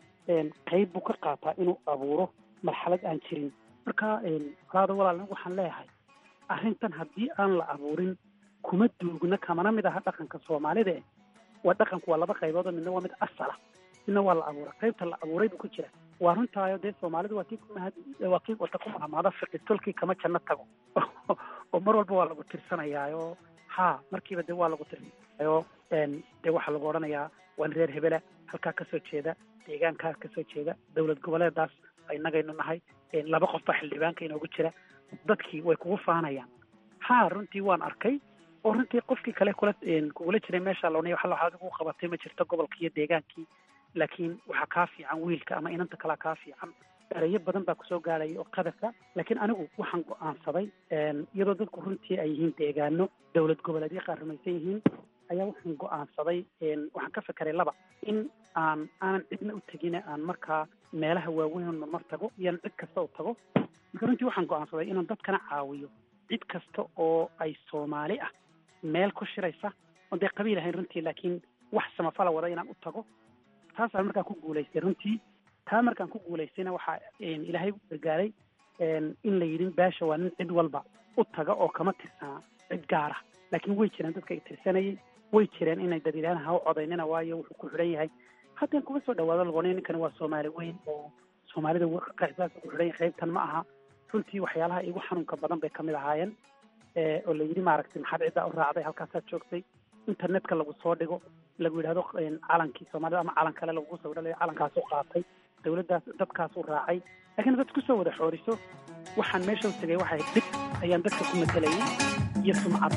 qeyb buu ka qaataa inuu abuuro marxalad aan jirin marka walaada walaal waxaan leeyahay arrintan haddii aan la abuurin kuma duugna kamana mid aha dhaqanka soomaalida eh waa dhaqanku waa laba qaybood oo midna waa mid asala midna waa la abuuray qaybta la abuuray buu ku jira waa runtaayo dee soomaalidu waa tii kumahad waa kii wata ku mahmaada fiqi tolkii kama janno tago oo mar walba waa lagu tirsanayaayo ha markiiba dee waa lagu tirsanayaayo dee waxaa lagu odhanayaa waan reer hebela halkaa kasoo jeeda deegaankaa kasoo jeeda dowlad goboleedaas inagaynu nahay laba qof baa xildhibaanka inoogu jira dadkii way kugu faanayaan ha runtii waan arkay oo runtii qofkii kale kula kugula jiray meesha loonay waxa waxaad ugu qabatay ma jirto gobolkii iyo deegaankii laakiin waxaa kaa fiican wiilka ama inanta kalea kaa fiican erayo badan baa kusoo gaaraya oo qadafka laakiin anigu waxaan go-aansaday iyadoo dadku runtii ay yihiin deegaano dowlad goboleedyo qaar rumaysan yihiin ayaa waxaan go-aansaday waxaan ka fekeray laba in aan aanan cidna u tegine aan markaa meelaha waaweyn marmar tago iyoan cid kasta u tago marka runtii waxaan go-aansaday inaan dadkana caawiyo cid kasta oo ay soomaali ah meel ku shiraysa oon dee qabiil ahayn runtii laakiin wax samafala wada inaan u tago taasaan markaan ku guulaystay runtii taa markaan ku guulaystayna waxaa ilaahay gargaaray in la yidhi baasha waa nin cid walba u taga oo kama tirsanaa cid gaara laakiin way jireen dadka ay tirsanayay way jireen inay dad yidhahdaan ha u codaynina waayo wuxuu ku xidhan yahay haddeen kuma soo dhawaado laqoonay ninkani waa soomaali weyn oo soomaalida qaybtaas ku xidhan yahay qaybtan ma aha runtii waxyaalaha igu xanuunka badan bay kamid ahaayeen oo la yidhi maaragtay maxaad ciddaa u raacday halkaasaad joogtay internetka lagu soo dhigo lagu yidhahdo calankii soomaalida ama calan kale lagugu soo dhalayo calankaasu qaatay dawladdaas dadkaasu raacay laakiin dad kusoo wada xooriso waxaan meesha u tegay waxay dhib ayaan dadka ku matelayay iyo sumcad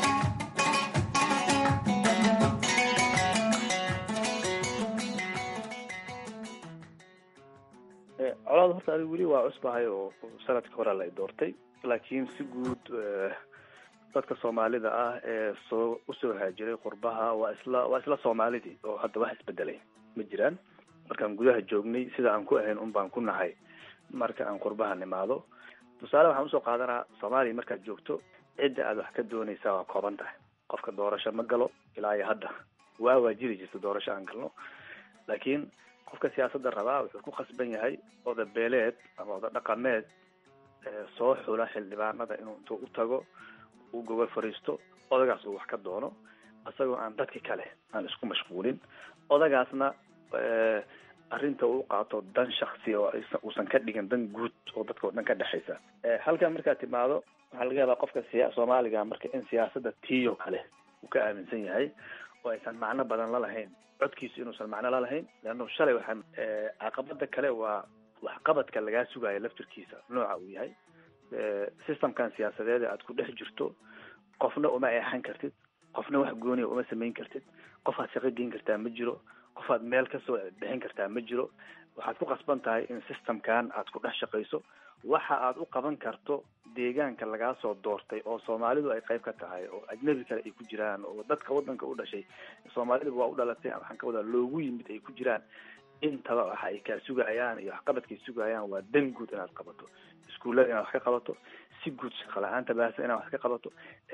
colaad horta adigu weli waa cusbahay oo sanadka hore la doortay laakiin si guud dadka soomaalida ah ee soo usoo haajiray qurbaha waa isla waa isla soomaalidii oo hadda wax isbedelay ma jiraan markaan gudaha joognay sida aan ku ahayn un baan ku nahay marka aan qurbaha nimaado tusaale waxaan usoo qaadanaa soomaaliya markaad joogto cidda aad wax ka doonaysaa waa kooban tahay qofka doorasho ma galo ilaa iyo hadda waa waa jiri jirta doorasho aan galno laakiin qofka siyaasadda rabaa wuxuu ku khasban yahay oda beeleed ama oda dhaqameed soo xula xildhibaanada inuu intuu u tago uu gogol fariisto odagaas uu wax ka doono isagoo aan dadki kale aan isku mashquulin odagaasna arrinta uu qaato dan shaksi oo uusan ka dhigin dan guud oo dadka o dhan ka dhexaysa halkan markaad timaado waxaa laga yaabaa qofka siya soomaaliga marka in siyaasadda tiyo kale uu ka aaminsan yahay oo aysan macno badan la lahayn codkiisu inuusan macno la lahayn leanno shalay waxaan caqabada kale waa waxqabadka lagaa sugayo laftirkiisa nooca uu yahay systemkan siyaasadeed aad ku dhex jirto qofna uma eexan kartid qofna wax gooniya uma samayn kartid qofaad shaqo geyn kartaa ma jiro qofaad meel kasoo bixin kartaa ma jiro waxaad ku qasban tahay in systemkan aad ku dhex shaqayso waxa aad u qaban karto deegaanka lagaa soo doortay oo soomaalidu ay qayb ka tahay oo ajnabi kale ay ku jiraan oo dadka wadanka u dhashay soomaalidu waa u dhalatay waxaan ka wadaa loogu yimid ay ku jiraan intaba waxa ay kaa sugayaan iyo waxqabadkay sugayaan waa dan guud inaad qabato iskuullada inaad wax ka qabato si guud shaqo la-aanta baahsan inaad wax ka qabato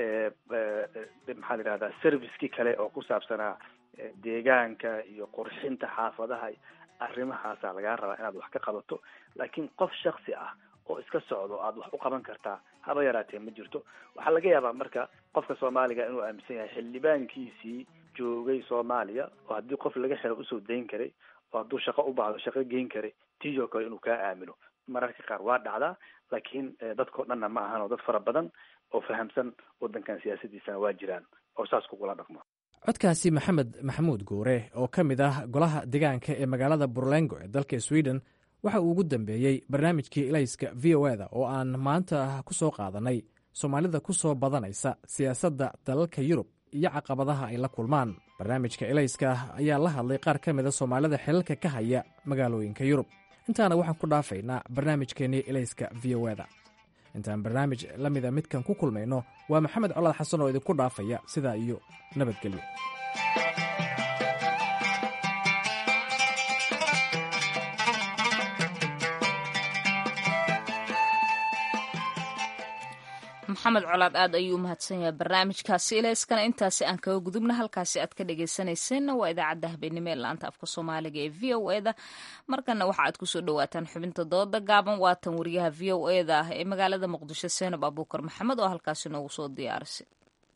maxaa la yihahdaa servicekii kale oo ku saabsanaa deegaanka iyo qurxinta xaafadaha arrimahaasaa lagaa rabaa inaad wax ka qabato laakiin qof shaksi ah oo iska socdo aad wax u qaban kartaa haba yaraatee ma jirto waxaa laga yaabaa marka qofka soomaaliga inuu aaminsan yahay xildhibaankiisii joogay soomaaliya oo haddii qof laga xiro usoo dayn karay oo hadduu shaqo u baahdo shaqo geyn karay tiyo kale inuu kaa aamino mararka qaar waa dhacdaa laakiin dadkao dhanna ma ahan oo dad fara badan oo fahamsan wadankan siyaasadiisana waa jiraan oo saas kugula dhaqmo codkaasi maxamed maxamuud guure oo ka mid ah golaha deegaanka ee magaalada burlengo ee dalka sweden waxa uu ugu dambeeyey barnaamijkii ilayska v o eda oo aan maanta ku soo qaadanay soomaalida ku soo badanaysa siyaasadda dalalka yurub iyo caqabadaha ay la kulmaan barnaamijka ilayska ayaa la hadlay qaar ka mida soomaalida xilalka ka haya magaalooyinka yurub intaana waxaan ku dhaafaynaa barnaamijkeennii ilayska v o eda intaan barnaamij la mida midkan ku kulmayno waa maxamed colaad xasan oo idinku dhaafaya sidaa iyo nabadgelyo maxamed colaad aad ayuu umahadsan yahay barnaamijkaasi ilayskana intaasi aan kaga gudubna halkaasi aad ka dhagaysanayseena waa idaacadda habeenimo ee laanta afka soomaaliga ee v o eda markana waxa aad kusoo dhawaataan xubinta dooda gaaban waatan wariyaha v o eda ah ee magaalada muqdisho seenab abuukar maxamed oo halkaasi noogu soo diyaarisay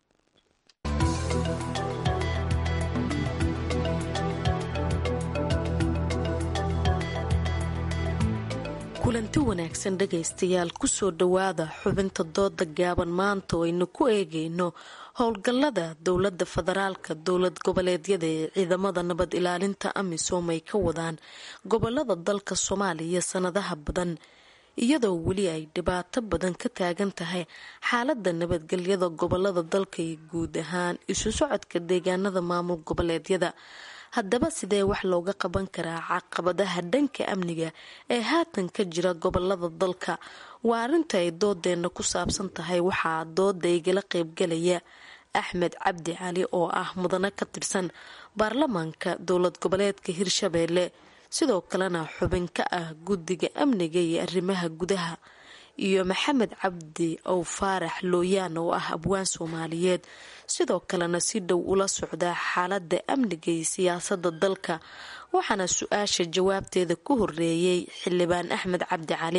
kulanti wanaagsan dhegaystayaal kusoo dhowaada xubinta dooda gaaban maanta oo aynu ku eegayno howlgallada dowladda federaalka dowlad goboleedyada ee ciidamada nabad ilaalinta amisom ay ka wadaan gobolada dalka soomaaliya sanadaha badan iyadoo weli ay dhibaato badan ka taagan tahay xaalada nabadgelyada gobolada dalka iyo guud ahaan isu socodka deegaanada maamul goboleedyada haddaba sidee wax looga qaban karaa caqabadaha dhanka amniga ee haatan ka jira gobolada dalka waa arrinta ay doodeenna ku saabsan tahay waxaa dooda igala qeybgalaya axmed cabdi cali oo ah mudane ka tirsan baarlamaanka dowlad goboleedka hirshabeelle sidoo kalena xubin ka ah guddiga amniga iyo arrimaha gudaha iyo maxamed cabdi ow faarax looyaan oo ah abwaan soomaaliyeed sidoo kalena si dhow ula socda xaalada amniga iyo siyaasada dalka waxaana su-aasha jawaabteeda ku horeeyey xildhibaan axmed cabdi cali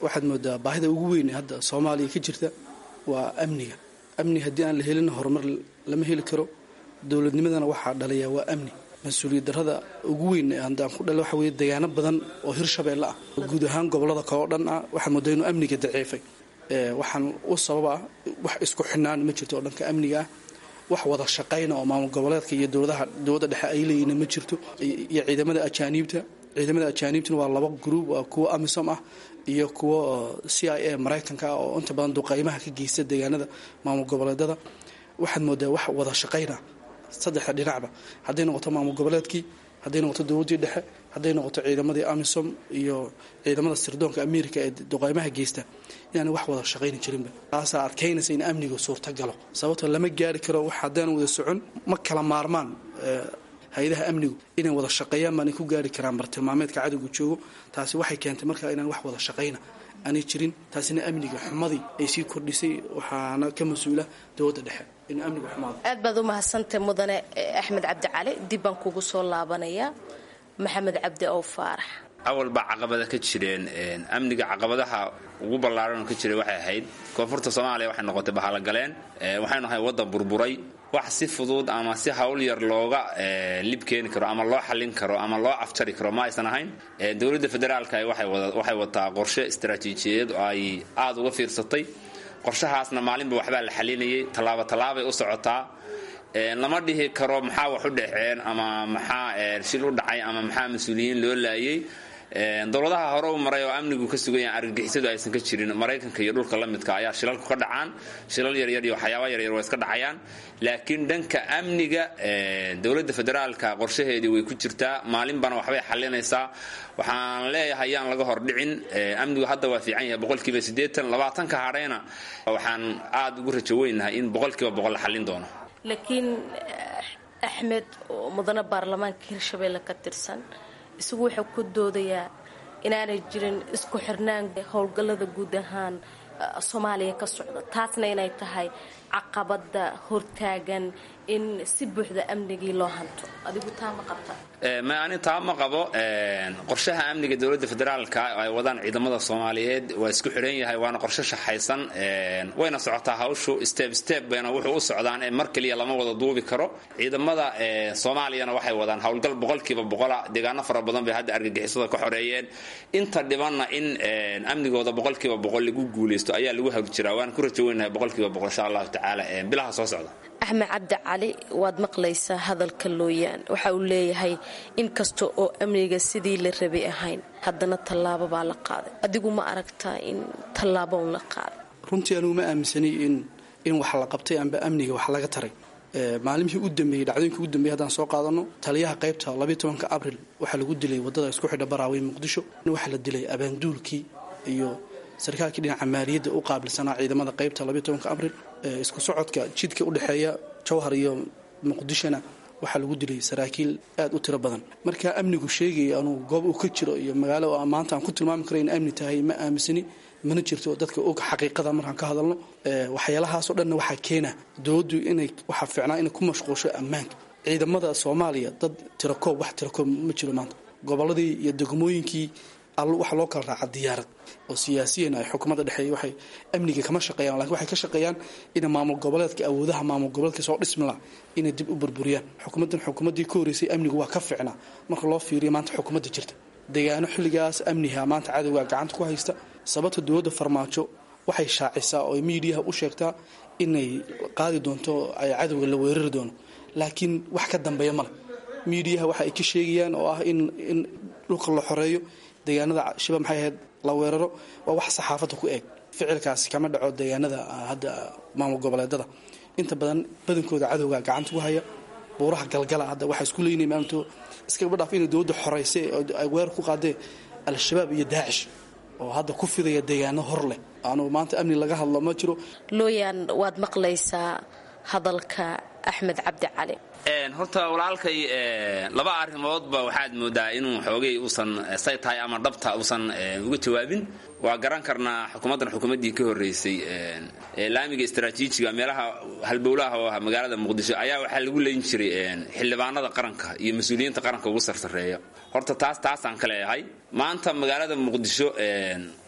waxaad moodaa baahida ugu weyn ee hadda soomaaliya ka jirta waa amniga amni haddii aan la helin horumar lama heli karo dowladnimadana waxaa dhaliyaa waa amni mas-uuliyad darrada ugu weyn ee haddaan ku dhalay waxa weeye deegaano badan oo hirshabeelle ah oo guud ahaan gobollada kale oo dhan ah waxaad moodaa inuu amniga daciifay waxaan u sababa wax isku xidhnaan ma jirto oo dhanka amniga ah wax wada shaqayna oo maamul goboleedka iyo dowladaha dowladda dhexe ay leeyihiin ma jirto iyo ciidamada ajaaniibta ciidamada ajaaniibtuna waa laba gruub waa kuwo amisom ah iyo kuwo c i a maraykanka ah oo inta badan duqaymaha ka geysta deegaanada maamul goboleedada waxaad moodaa wax wada shaqayna saddexda dhinacba hadday noqoto maamul goboleedkii hadday noqoto dowladdii dhexe hadday noqoto ciidamadii amisom iyo ciidamada sirdoonka america ee duqaymaha geysta inaana wax wada shaqayni jirinba taasaa adkaynaysa in amniga suurta galo sababtoo lama gaari karo wax haddaan wada socon ma kala maarmaan hay-adaha amnigu inay wada shaqeeyaan baanay ku gaari karaan bartilmaameedka cadowga joogo taasi waxay keentay markaa inaan wax wada shaqayna aanay jirin taasina amniga xumadii ay sii kordhisay waxaana ka mas-uula dowladda dhexe in amniga xumaado aad baad u mahadsantahay mudane axmed cabdi cali dib baan kugu soo laabanayaa maxamed cabdi ow faarax awal baa caqabada ka jireen amniga caqabadaha ugu ballaaran ka jiray waxay ahayd koonfurta soomaaliya waxay noqotay bahalogaleen waxay nahay waddan burburay wax si fudud ama si hawl yar looga lib keeni karo ama loo xallin karo ama loo afjari karo ma aysan ahayn dowladda federaalka waxay wataa qorshe istaraatiijiyadeed oo ay aada uga fiirsatay qorshahaasna maalinba waxbaa la xalinayay tallaabo tallaabay u socotaa lama dhihi karo maxaa wax u dhexeen ama maxaa shil u dhacay ama maxaa mas-uuliyiin loo laayay dowladaha hore u maray oo amnigu ka sugan yahay argagixisadu aysan ka jirin maraykanka iyo dhulka la midka ayaa shilalku ka dhacaan shilal yaryar iyo waxyaaba yaryar waa iska dhacayaan laakiin dhanka amniga dowladda federaalka qorshaheedii way ku jirtaa maalinbana waxbay xalinaysaa waxaan leeyahay yaan laga hordhicin amnigu hadda waa fiican yahay boqolkiiba siddeetan labaatanka hadhayna waxaan aada ugu rajo weynahay in boqolkiiba boqol la xallin doono laakiin axmed oo mudane baarlamaanka hirshabeelle ka tirsan isagu wuxuu ku doodayaa inaanay jirin isku xirnaan howlgallada guud ahaan soomaaliya ka socda taasna inay tahay caqabada hortaagan in si buuxda amnigii loo hanto adigu taa ma qabta ma ani taa ma qabo qorshaha amniga dowladda federaalka ay wadaan ciidamada soomaaliyeed waa isku xidhan yahay waana qorshe shaxaysan wayna socotaa hawshu step step bayna wuxuu u socdaan ee mar keliya lama wada duubi karo ciidamada soomaaliyana waxay wadaan howlgal boqolkiiba boqola deegaano fara badan bay hadda argagixisada ka xoreeyeen inta dhibanna in amnigooda boqolkiiba boqol lagu guulaysto ayaa lagu hawr jiraa waan ku rajo weynahay boqolkiiba boqol insha allahu tacaala bilaha soo socda axmed cabdi cali waad maqlaysaa hadalka looyaan waxa uu leeyahay in kasta oo amniga sidii la rabay ahayn haddana tallaabo baa la qaaday adigu ma aragtaa in tallaabo un la qaaday runtii anugu ma aaminsanay in in wax la qabtay amba amniga wax laga taray maalimihii u dambeeyey dhacdooyinkii u dambeeyey haddaan soo qaadano taliyaha qaybta labayo tobanka abril waxaa lagu dilay waddada isku xidha baraawey muqdisho waxaa la dilay abaanduulkii iyo sarkaalkii dhinaca maaliyadda u qaabilsanaa ciidamada qaybta labayo tobanka abril isku socodka jidka u dhexeeya jawhar iyo muqdishona waxaa lagu dilay saraakiil aad u tiro badan marka amnigu sheegaya anuu goob uu ka jiro iyo magaalo maanta aan ku tilmaami karo in amni tahay ma aaminsani mana jirto dadka og xaqiiqada markaan ka hadalno waxyaalahaasoo dhanna waxaa keena dowladdu inay waxaa fiicnaa inay ku mashquulsho ammaanka ciidamada soomaaliya dad tirakoob wax tirakoob ma jiro maanta gobolladii iyo degmooyinkii waxa loo kala raaca diyaarad oo siyaasiyan ay xukuumadda dhexeeya waxay amniga kama shaqeeyaan lakin waxay ka shaqeeyaan inay maamul goboleedka awoodaha maamul goboleedka soo dhismi laha inay dib u burburiyaan xukuumaddan xukuumaddii ka horreysay amnigu waa ka fiicnaa marka loo fiiriyo maanta xukuumadda jirta deegaano xilligaas amniha maanta cadowga gacanta ku haysta sababta dowladda farmaajo waxay shaacisaa oo miidiyaha u sheegtaa inay qaadi doonto ay cadowga la weerari doono laakiin wax ka dambeeya male miidiyaha waxa ay ka sheegayaan oo ah in in dhulka la xoreeyo deegaanada shiba maxay ahayd la weeraro waa wax saxaafadda ku eeg ficilkaasi kama dhaco deegaanada hadda maamul goboleedada inta badan badankooda cadowga gacanta ku haya buuraha galgala hadda waxaa isku leynaya maalinto iskaba dhaaf inay dowladda xorayse ay weerar ku qaadee al-shabaab iyo daacish oo hadda ku fidaya deegaano hor leh aanu maanta amni laga hadlo ma jiro looyaan waad maqlaysaa hadalka axmed cabdi cali horta walaalkay laba arrimoodba waxaad moodaa inuu xoogay uusan say tahay ama dhabta uusan uga jawaabin waa garan karnaa xukuumaddan xukuumaddii ka horreysay laamiga istaraatiijiga meelaha halbowlaha oo ah magaalada muqdisho ayaa waxaa lagu leyn jiray xildhibaanada qaranka iyo mas-uuliyiinta qaranka ugu sarsareeya horta taas taasaan ka leeyahay maanta magaalada muqdisho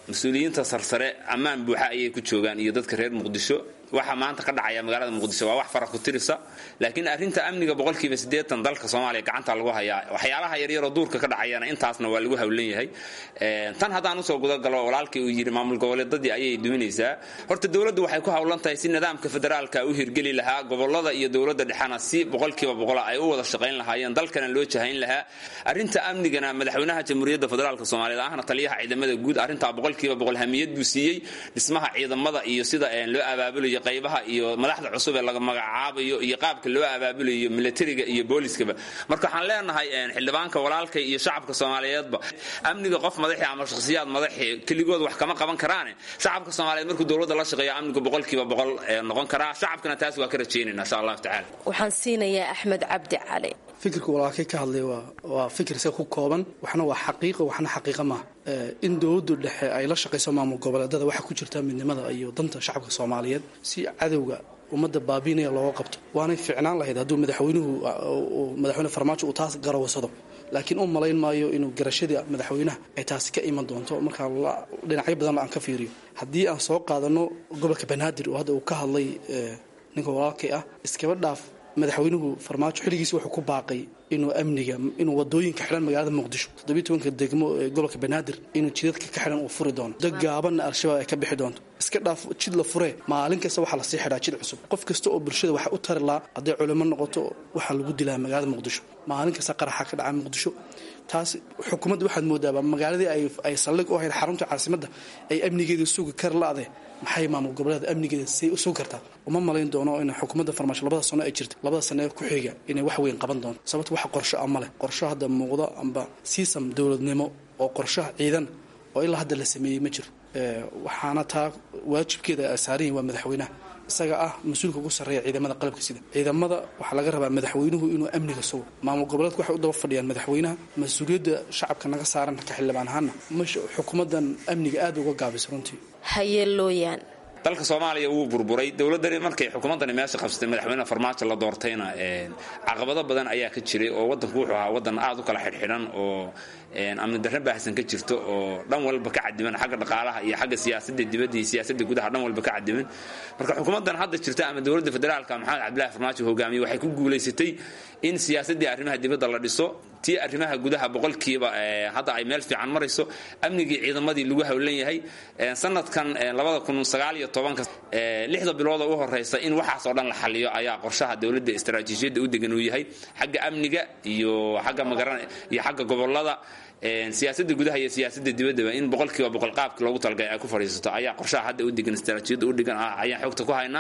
mas-uuliyiinta sarsare ammaan buuxa ayay ku joogaan iyo dadka reer muqdisho waxa maanta ka dhacaya magaalada muqdisho waa wax fara ku tirisa laakiin arrinta amniga boqolkiiba siddeetan dalka soomaaliya gacanta lagu hayaa waxyaalaha yaryaroo duurka ka dhacayana intaasna waa lagu hawlan yahay tan haddaan usoo gudagalo walaalkii uu yidhi maamul goboleedadii ayay duminaysaa horta dowladdu waxay ku hawlan tahay si nidaamka federaalka u hirgeli lahaa gobolada iyo dowladda dhexena si boqolkiiba boqola ay u wada shaqayn lahaayeen dalkana loo jahayn lahaa arrinta amnigana madaxweynaha jamhuuriyadda federaalk soomaaliyeed ahna taliyaha ciidamada guud arrintaa boqolkiiba boqol hamiyad buu siiyey dhismaha ciidamada iyo sida loo abaabulayo qaybaha iyo madaxda cusub ee laga magacaabayo iyo qaabka loo abaabulayo militariga iyo booliskaba marka waxaan leenahay xildhibaanka walaalkay iyo shacabka soomaaliyeedba amniga qof madaxi ama shakhsiyaad madaxi keligood wax kama qaban karaane shacabka soomaaliyeed markuu dowladda la shaqeeyo amnigu boqolkiiba boqol noqon karaa shacabkana taas waa ka rajaynayna insha allahu tacaala waxaan siinayaa axmed cabdi cali fikirka walaalkay ka hadlay waa fikir isaga ku kooban waxna waa xaqiiqo waxna xaqiiqa maaha in dowladdu dhexe ay la shaqayso maamul goboleedada waxaa ku jirta midnimada iyo danta shacabka soomaaliyeed si cadowga ummadda baabiinaya looga qabto waanay ficnaan lahayd hadduu madaxweynuhu madaxweyne farmaajo uu taas garawsado laakiin u malayn maayo inuu garashadii madaxweynaha ay taasi ka iman doonto markaa dhinacyo badan aan ka fiiriyo haddii aan soo qaadano gobolka banaadir oo hadda uu ka hadlay ninka walaalkay ah iskaba dhaaf madaxweynuhu farmaajo xilligiisi wuxuu ku baaqay inuu amniga inuu wadooyinka xidhan magaalada muqdisho toddobiyi tobanka degmo ee gobolka banaadir inuu jidadka ka xidhan uu furi doono dad gaabanna al-shabaab ay ka bixi doonto iska dhaaf jid la furee maalin kasta waxaa lasii xidhaa jid cusub qof kasta oo bulshada waxa u tari lahaa hadday culimo noqoto waxaa lagu dilaa magaalada muqdisho maalin kasta qaraxa ka dhaca muqdisho taas xukuumadda waxaad moodaaba magaaladii ay saldhig u ahayd xarunta caasimadda ay amnigeeda sugi kar la-de maxay maamul goboleeda amnigeeda say u sugi kartaa uma malayn doono in xukuumadda farmaasho labada sano ay jirta labada sano ee ku xiga inay wax weyn qaban doonto sababto wax qorsho a ma leh qorsho hadda muuqdo amba siisam dowladnimo oo qorshaha ciidan oo ilaa hadda la sameeyey ma jiro waxaana taa waajibkeeda ay saaran yihin waa madaxweynaha isaga ah mas-uulka ugu sarreeya ciidamada qalabka sida ciidamada waxaa laga rabaa madaxweynuhu inuu amniga sugo maamul goboleedku waxay u daba fadhiyaan madaxweynaha mas-uuliyadda shacabka naga saaran ka xildhibaan ahaana xukuumadan amniga aada uga gaabisa runtii hayeelooyaan dalka soomaaliya wuu burburay dowladani markay xukuumaddani meesha qabsatay madaxweyne farmaajo la doortayna caqabado badan ayaa ka jiray oo wadanku wuxuu ahaa wadan aad u kala xidhxidhan oo amni darre baahsan ka jirto oo dhan walba ka cadiman xagga dhaqaalaha iyo xagga siyaasada dibadda iyo siyaasada gudaha dhan walba ka cadiman marka xukuumaddan hadda jirta ama dowladda federaalka maxamed cabdillahi farmaajo hogaamiye waxay ku guulaysatay in siyaasadii arrimaha dibadda la dhiso tii arrimaha gudaha boqolkiiba hadda ay meel fiican marayso amnigii ciidamadii lagu howlan yahay sanadkan labada kun sagaal iyo tobanka lixda bilooda u horeysa in waxaasoo dhan la xaliyo ayaa qorshaha dowladda istaraatiijiyadda u degan uu yahay xagga amniga iyo xagga magaran iyo xagga gobolada siyaasada gudaha iyo siyaasada dibaddaba in boqolkiiba boqol qaabki loogu talagalay ay ku fadhiisato ayaa qorshaha hadda u degan istaraatiijiyadda u degan ayaan xogta ku haynaa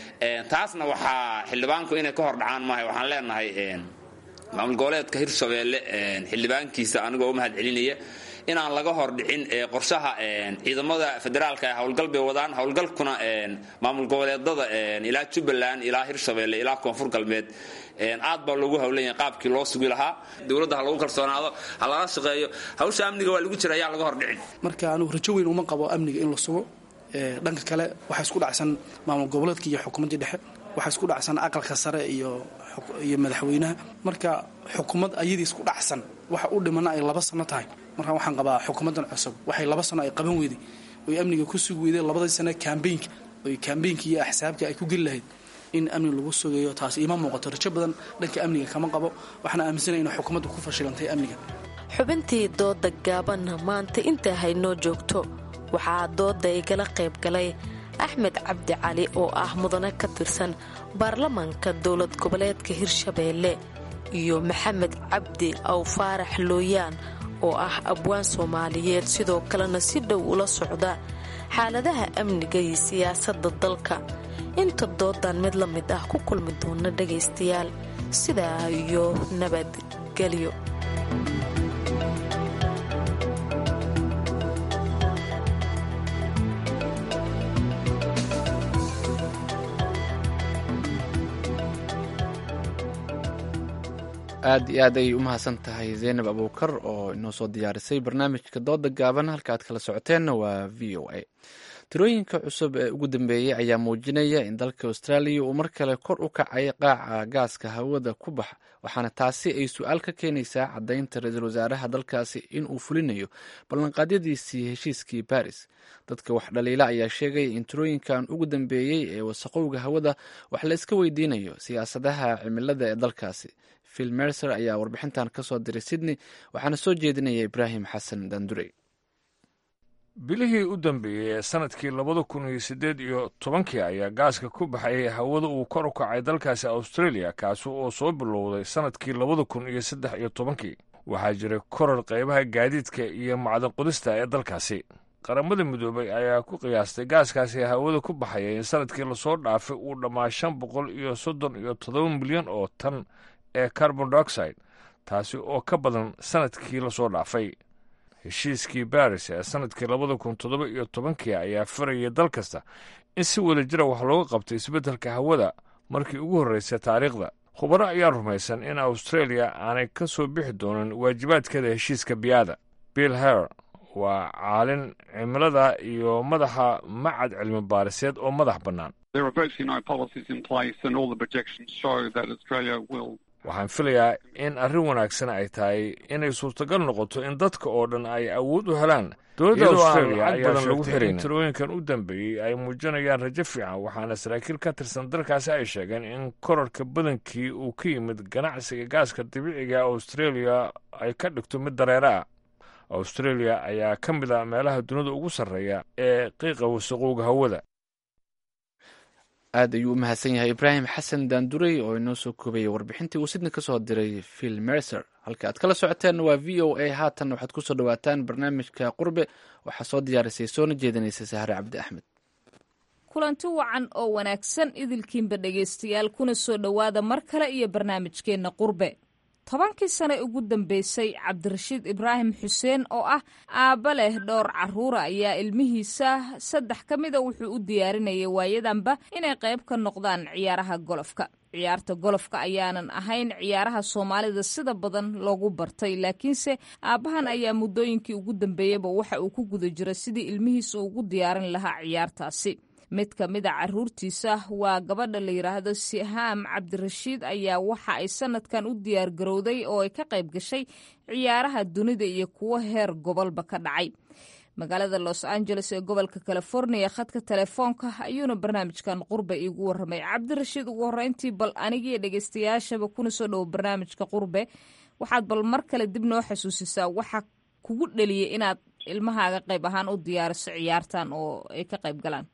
taasna waxaa xildhibaanku inay ka hor dhacaan maaha waxaan leenahay maamul goboleedka hirshabeelle xildhibaankiisa anigoo u mahad celinaya inaan laga hor dhicin qorshaha ciidamada federaalka ee howlgal bay wadaan howlgalkuna maamul goboleedada ilaa jubbaland ilaa hirshabeelle ilaa koonfur galbeed aad baa loogu howlanya qaabkii loo sugi lahaa dowladda ha lagu kalsoonaado ha lala shaqeeyo hawsha amniga waa lagu jira ayaa laga hor dhicin marka anugu rajo weyn uma qabo amniga in la sugo dhanka kale waxaa isku dhacsan maamul goboleedka iyo xukuumaddii dhexe waxaa isku dhacsan aqalka sare iyo iyo madaxweynaha marka xukuumad ayadii isku dhacsan waxa u dhimana ay laba sano tahay marka waxaan qabaa xukuumaddan cusub waxay laba sano ay qaban weyday oy amniga ku sugi weyday labadii sane kambeynka oy kambeynka iyo axsaabka ay ku geli lahayd in amni lagu sugayo taas iima muuqato rajo badan dhanka amniga kama qabo waxaana aaminsanaya inay xukuumaddu ku fashilantay amniga xubintii dooda gaabanna maanta intaa haynoo joogto waxaa dooda igala qayb galay axmed cabdi cali oo ah mudane ka tirsan baarlamaanka dowlad goboleedka hirshabeelle iyo maxamed cabdi aw faarax looyaan oo ah abwaan soomaaliyeed sidoo kalena si dhow ula socda xaaladaha amniga iyo siyaasadda dalka inta doodan mid la mid ah ku kulmi doona dhagaystayaal sidaa iyo nabadgelyo aad iyo aad ayay u mahadsan tahay zaynab abuukar oo inoo soo diyaarisay barnaamijka dooda gaaban halka aad kala socoteenna waa v o a tirooyinka cusub ee ugu dambeeyey ayaa muujinaya in dalka austraaliya uu mar kale kor u kacay qaaca gaaska hawada ku bax waxaana taasi ay su-aal ka keenaysaa caddaynta ra-iisul wasaaraha dalkaasi in uu fulinayo ballanqaadyadiisii heshiiskii baris dadka wax dhaliila ayaa sheegaya in tirooyinkan ugu dambeeyey ee wasaqowga hawada wax la iska weydiinayo siyaasadaha cimilada ee dalkaasi phil mercer ayaa warbixintan ka soo diray sydney waxaana soo jeedinaya ibraahim xasan dandurey bilihii u dambeeyey ee sanadkii labada kun iyo siddeed iyo tobankii ayaa gaaska ku baxayay hawada uu kor u kacay dalkaasi australia kaasi oo soo bilowday sanadkii labada kun iyo saddex iyo tobankii waxaa jiray korar qaybaha gaadiidka iyo macdan qodista ee dalkaasi qaramada midoobay ayaa ku qiyaastay gaaskaasi hawada ku baxaya in sanadkii lasoo dhaafay uu dhammaa shan boqol iyo soddon iyo toddoba milyan oo tan ee carbon dioxide taasi oo ka badan sanadkii lasoo dhaafay heshiiskii baris ee sanadkii labada kun toddoba iyo tobankii ayaa farayay dal kasta in si wada jira wax looga qabto isbeddelka hawada markii ugu horreysay taariikhda khubaro ayaa rumaysan in australia aanay ka soo bixi doonin waajibaadkeeda heshiiska biyaada bill her waa caalin cimilada iyo madaxa macad cilmi baariseed oo madax bannaan waxaan filayaa in arrin wanaagsan ay tahay inay suurtagal noqoto in dadka oo dhan ay awood u helaan dowladda australia ayaa sheegtay in tirooyinkan u dambeeyey ay muujinayaan rajo fiican waxaana saraakiil ka tirsan dalkaasi ay sheegeen in korarka badankii uu ka yimid ganacsiga gaaska dabiiciga australia ay ka dhigto mid dareere ah australia ayaa ka mid a meelaha dunida ugu sarreeya ee qiiqa wasaqowga hawada aad ayuu u mahadsan yahay ibraahim xasan daandurey oo inoo soo koobayay warbixintii uu sidna ka soo diray phil mercer halka aad kala socoteen waa v o a haatan waxaad ku soo dhowaataan barnaamijka qurbe waxaa soo diyaarisay soona jeedinaysa sahre cabdi axmed kulanti wacan oo wanaagsan idilkiinba dhegaystayaal kuna soo dhowaada mar kale iyo barnaamijkeenna qurbe tobankii sane ugu dambeysay cabdirashiid ibraahim xuseen oo ah aabba leh dhowr carruura ayaa ilmihiisa saddex ka mida wuxuu u diyaarinayay waayadanba inay qayb ka noqdaan ciyaaraha golofka ciyaarta golofka ayaanan ahayn ciyaaraha soomaalida sida badan loogu bartay laakiinse aabbahan ayaa muddooyinkii ugu dambeeyeyba waxa uu ku guda jira sidii ilmihiisa ugu diyaarin lahaa ciyaartaasi mid ka mid a caruurtiisa waa gabadha la yidhaahdo sihaam cabdirashiid ayaa waxa ay sanadkan u diyaar garowday oo ay ka qayb gashay ciyaaraha dunida iyo kuwo heer gobolba ka dhacay magaalada los angeles ee gobolka california khadka telefoonka ayuuna barnaamijkan qurbe iigu waramay cabdirashiid ugu horeyntii bal anigiiyo dhegeystayaashaba kuna soo dhowo barnaamijka qurbe waxaad bal mar kale dib noo xasuusisaa waxa kugu dheliyay inaad ilmahaaga qayb ahaan u diyaariso ciyaartan oo ay ka qayb galaan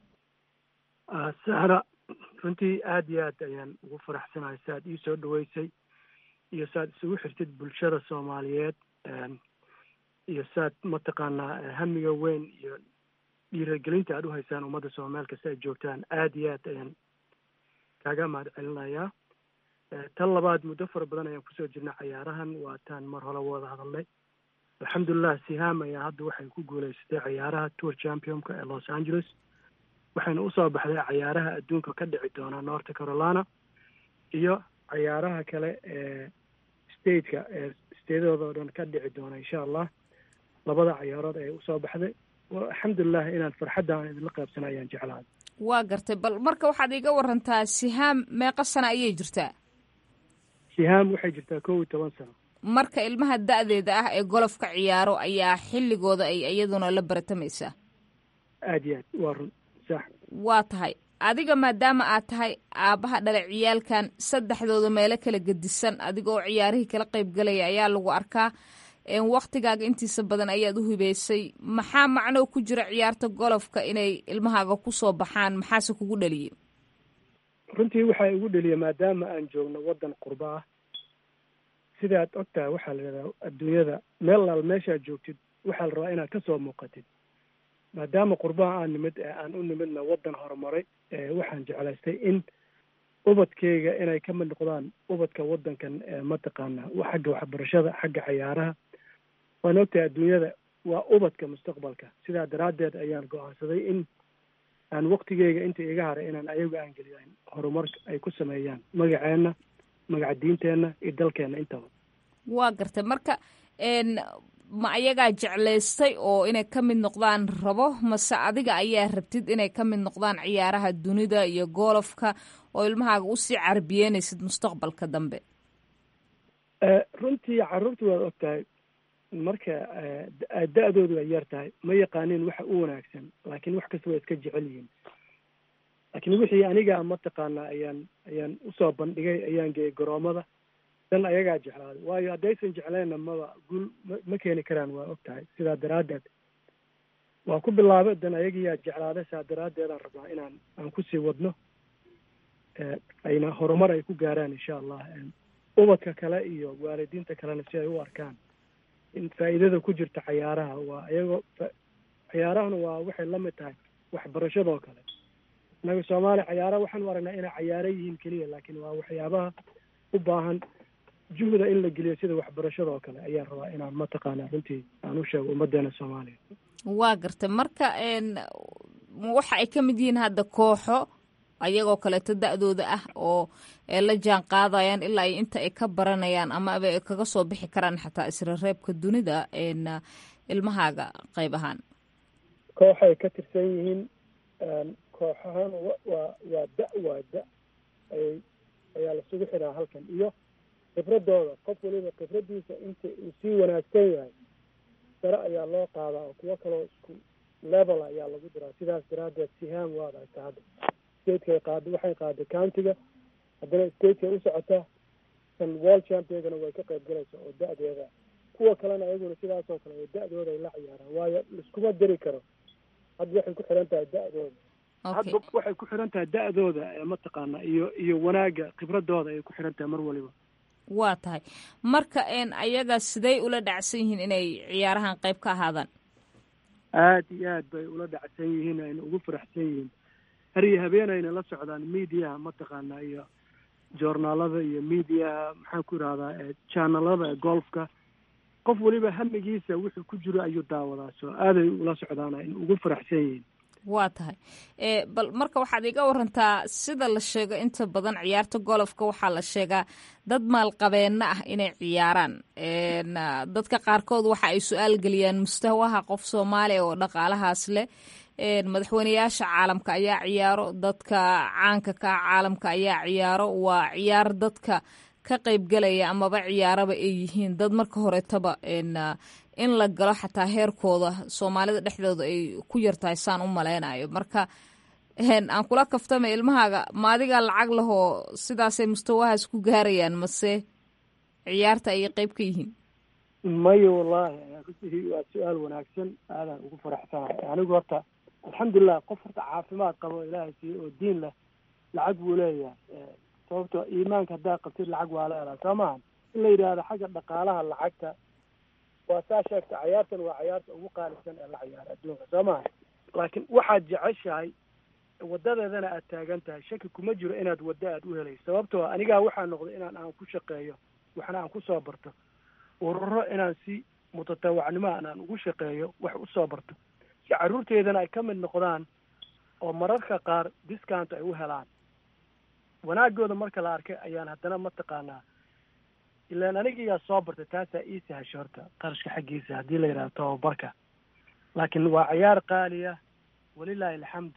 sahra runtii aad iyo aad ayaan ugu faraxsanahay si aad ii soo dhaweysay iyo si aad isugu xirtid bulshada soomaaliyeed iyo si aad mataqaanaa hamiga weyn iyo dhiiragelinta aad u haysaan ummadda soomaal kasta ay joogtaan aad iyo aad ayaan kaaga mahad celinayaa tan labaad muddo fara badan ayaan kusoo jirnay cayaarahan waa taan mar hore wada hadalnay alxamdulilah sihaam ayaa hadda waxay ku guuleysatay cayaaraha tour championka ee los angeles waxayna usoo baxday cayaaraha adduunka ka dhici doona north carolina iyo cayaaraha kale ee stateka ee statedooda oo dhan ka dhici doona insha allah labada cayaarood ayay usoo baxday alxamdulilah inaan farxadda aan idinla qaybsana ayaan jeclahay waa gartay bal marka waxaad iga warantaa sihaam meeqa sana ayay jirtaa sihaam waxay jirtaa kow iyo toban sano marka ilmaha da-deeda ah ee golofka ciyaaro ayaa xilligooda ay iyaduna la baratamaysaa aad iyo aad waa run sax waa tahay adiga maadaama aad tahay aabbaha dhala ciyaalkan saddexdooda meelo kala gedisan adiga oo ciyaarihii kala qayb galaya ayaa lagu arkaa waktigaaga intiisa badan ayaad u hibeysay maxaa macnoo ku jira ciyaarta golofka inay ilmahaaga kusoo baxaan maxaase kugu dhaliyey runtii waxaa igu dheliya maadaama aan joogno waddan qurba ah sidaad og tahay waxaa la yidhahdaa adduunyada meel laal meeshaad joogtid waxaa la rabaa inaad kasoo muuqatid maadaama qurbaha aan nimid aan u nimidna waddan horumaray waxaan jeclaystay in ubadkeyga inay ka mid noqdaan ubadka waddankan mataqaana xagga waxbarashada xagga cayaaraha waan ogtahay adduunyada waa ubadka mustaqbalka sidaa daraaddeed ayaan go-aansaday in aan waktigeyga inta iga haray inaan ayagu aan geliyo horumar ay ku sameeyaan magaceenna magaca diinteenna iyo dalkeenna intaba waa gartay marka ma ayagaa jeclaystay oo inay ka mid noqdaan rabo mase adiga ayaa rabtid inay ka mid noqdaan ciyaaraha dunida iyo goolofka oo ilmahaaga usii carbiyeynaysid mustaqbalka dambe runtii carruurta waad og tahay marka da-doodu ay yar tahay ma yaqaaniin waxa u wanaagsan laakiin wax kasta waa iska jecel yihiin laakiin wixii aniga mataqaanaa ayaan ayaan usoo bandhigay ayaan geeyay garoomada dan ayagaa jeclaaday waayo haddaysan jecleenna maba guul ma ma keeni karaan waa og tahay sidaa daraaddeed waa ku bilaabay dan ayagiyaa jeclaaday saa daraaddeedaan rabnaa inaan aan kusii wadno ayna horumar ay ku gaaraan insha allah ubadka kale iyo waalidiinta kalena si ay u arkaan in faa'iidada ku jirta cayaaraha waa iyagoo cayaarahana waa waxay la mid tahay waxbarashadoo kale innaga soomaaliya cayaaraha waxaan u aragnaa inay cayaaro yihiin keliya laakiin waa waxyaabaha u baahan juhda in la geliyo sida waxbarashadoo kale ayaan rabaa inaan mataqaanaa runtii aan u sheego ummadeena soomaaliya waa gartay marka waxa ay ka mid yihiin hadda kooxo ayagoo kaleeto da-dooda ah oo la jaan qaadayaan ilaa iyo inta ay ka baranayaan ama aba ay kaga soo bixi karaan xataa isra reebka dunida ilmahaaga qayb ahaan kooxay ka tirsan yihiin kooxahaan waa waa da waa da ayay ayaa lasugu xiraa halkan iyo khibradooda qof waliba khibradiisa inta uu sii wanaagsan yahay sare ayaa loo qaadaa oo kuwo kaloo isku level ayaa lagu diraa sidaas daraaddeed sihaam waad hayta hadda stateka qaada waxay qaaday countiga haddana stateka u socotaa kan world championkana way ka qayb galaysa oo da-deeda kuwa kalena ayaguna sidaasoo kale oo da-dooda ay la ciyaaraan waayo liskuma diri karo hadda waxay ku xiran tahay da-dooda hadba waxay ku xiran tahay da-dooda mataqaana iyo iyo wanaaga khibradooda ay ku xiran tahay mar waliba waa tahay marka ayaga siday ula dhacsan yihiin inay ciyaarahan qayb ka ahaadaan aad iyo aad bay ula dhacsan yihiin ayna ugu faraxsan yihiin har iyo habeen ayna la socdaan mediaha mataqaana iyo joornaalada iyo mediaha maxaan ku irahdaa janalada golfka qof waliba hamigiisa wuxuu ku jiro ayuu daawadaa soo aaday ula socdaan ayna ugu faraxsan yihiin waa tahay bal marka waxaad iga warantaa sida la sheego inta badan ciyaarta golofka waxaa la sheegaa dad maalqabeenna ah inay ciyaaraan dadka qaarkood waxa ay su-aal geliyaan mustawaha qof soomaaliya oo dhaqaalahaas leh madaxweyneyaasha caalamka ayaa ciyaaro dadka caanka ka caalamka ayaa ciyaaro waa ciyaar dadka ka qaybgalaya amaba ciyaaraba ay yihiin dad marka horetaba in la galo xataa heerkooda soomaalida dhexdooda ay ku yartahay saan u maleynayo marka aan kula kaftama ilmahaaga ma adigaa lacag lahoo sidaasay mustawahaas ku gaarayaan mase ciyaarta ayay qeyb ka yihiin maya wallaahi waa su-aal wanaagsan aadaan ugu faraxsanahay anigu horta alxamdulilah qof horta caafimaad qabo ilaahay siiye oo diin leh lacag buu leeyahay sababto iimaanka haddaa qabtid lacag waa leedahay soo maha in la yidhaahdo xagga dhaqaalaha lacagta waa saa sheegta cayaartan waa cayaarta ugu qaalisan ee la ciyaaro adduunka soo maha laakiin waxaad jeceshahay wadadeedana aad taagan tahay shaki kuma jiro inaad waddo aad u helayso sababtoo anigaa waxaa noqday inaan aan ku shaqeeyo waxna aan kusoo barto ururo inaan si mutatawacnimo aan aan ugu shaqeeyo wax usoo barto si carruurteedana ay ka mid noqdaan oo mararka qaar discount ay u helaan wanaagooda marka la arkay ayaan haddana mataqaanaa ilaan anigiyaa soo bartay taasaa ii sahasho horta qarashka xaggiisa haddii la yidhahdo tababarka laakiin waa cayaar qaaliya walilaahi alxamd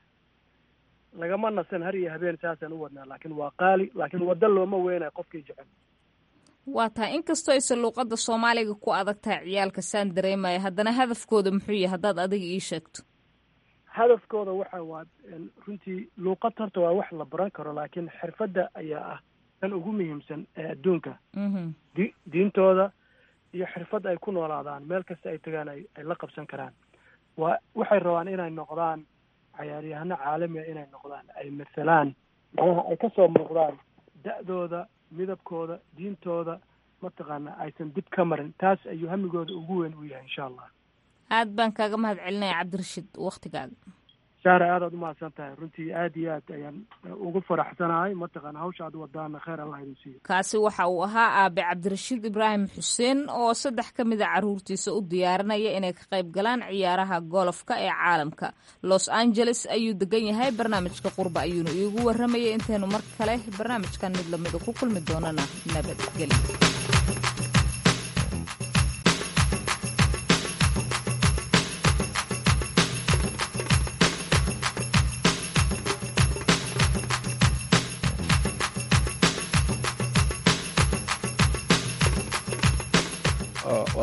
lagama nasan har iyo habeen saasaan u wadnaa laakiin waa qaali laakiin waddo looma weynayo qofkii jecel waa tahay inkastoo aysan luuqadda soomaaliga ku adag tahay ciyaalka saan dareemaya haddana hadafkooda muxuu yahay haddaad adiga ii sheegto hadafkooda waxa waa runtii luuqad horta waa wax la baran karo laakiin xirfadda ayaa ah tan ugu muhiimsan ee adduunka di diintooda iyo xirfad ay ku noolaadaan meel kasta ay tagaan ay ay la qabsan karaan waa waxay rabaan inay noqdaan cayaaryahano caalamiga inay noqdaan ay mathalaan macnaha ay kasoo muuqdaan da-dooda midabkooda diintooda mataqaana aysan dib ka marin taas ayuu hamigooda ugu weyn u yahay insha allah aad baan kaaga mahad celinaya cabdirashiid waktigaaga saara aadaad umahadsan tahay runtii aad iyo aad ayaan ugu faraxsanahay mataqaana hawsha aad wadaana kheyr allah idin siiyo kaasi waxa uu ahaa aabe cabdirashiid ibraahim xuseen oo saddex ka mid a caruurtiisa u diyaarinaya inay ka qayb galaan ciyaaraha golofka ee caalamka los angeles ayuu degan yahay barnaamijka qurba ayuuna iigu warramayay intaynu mar kale barnaamijkan mid lamida ku kulmi doonana nabadgelyo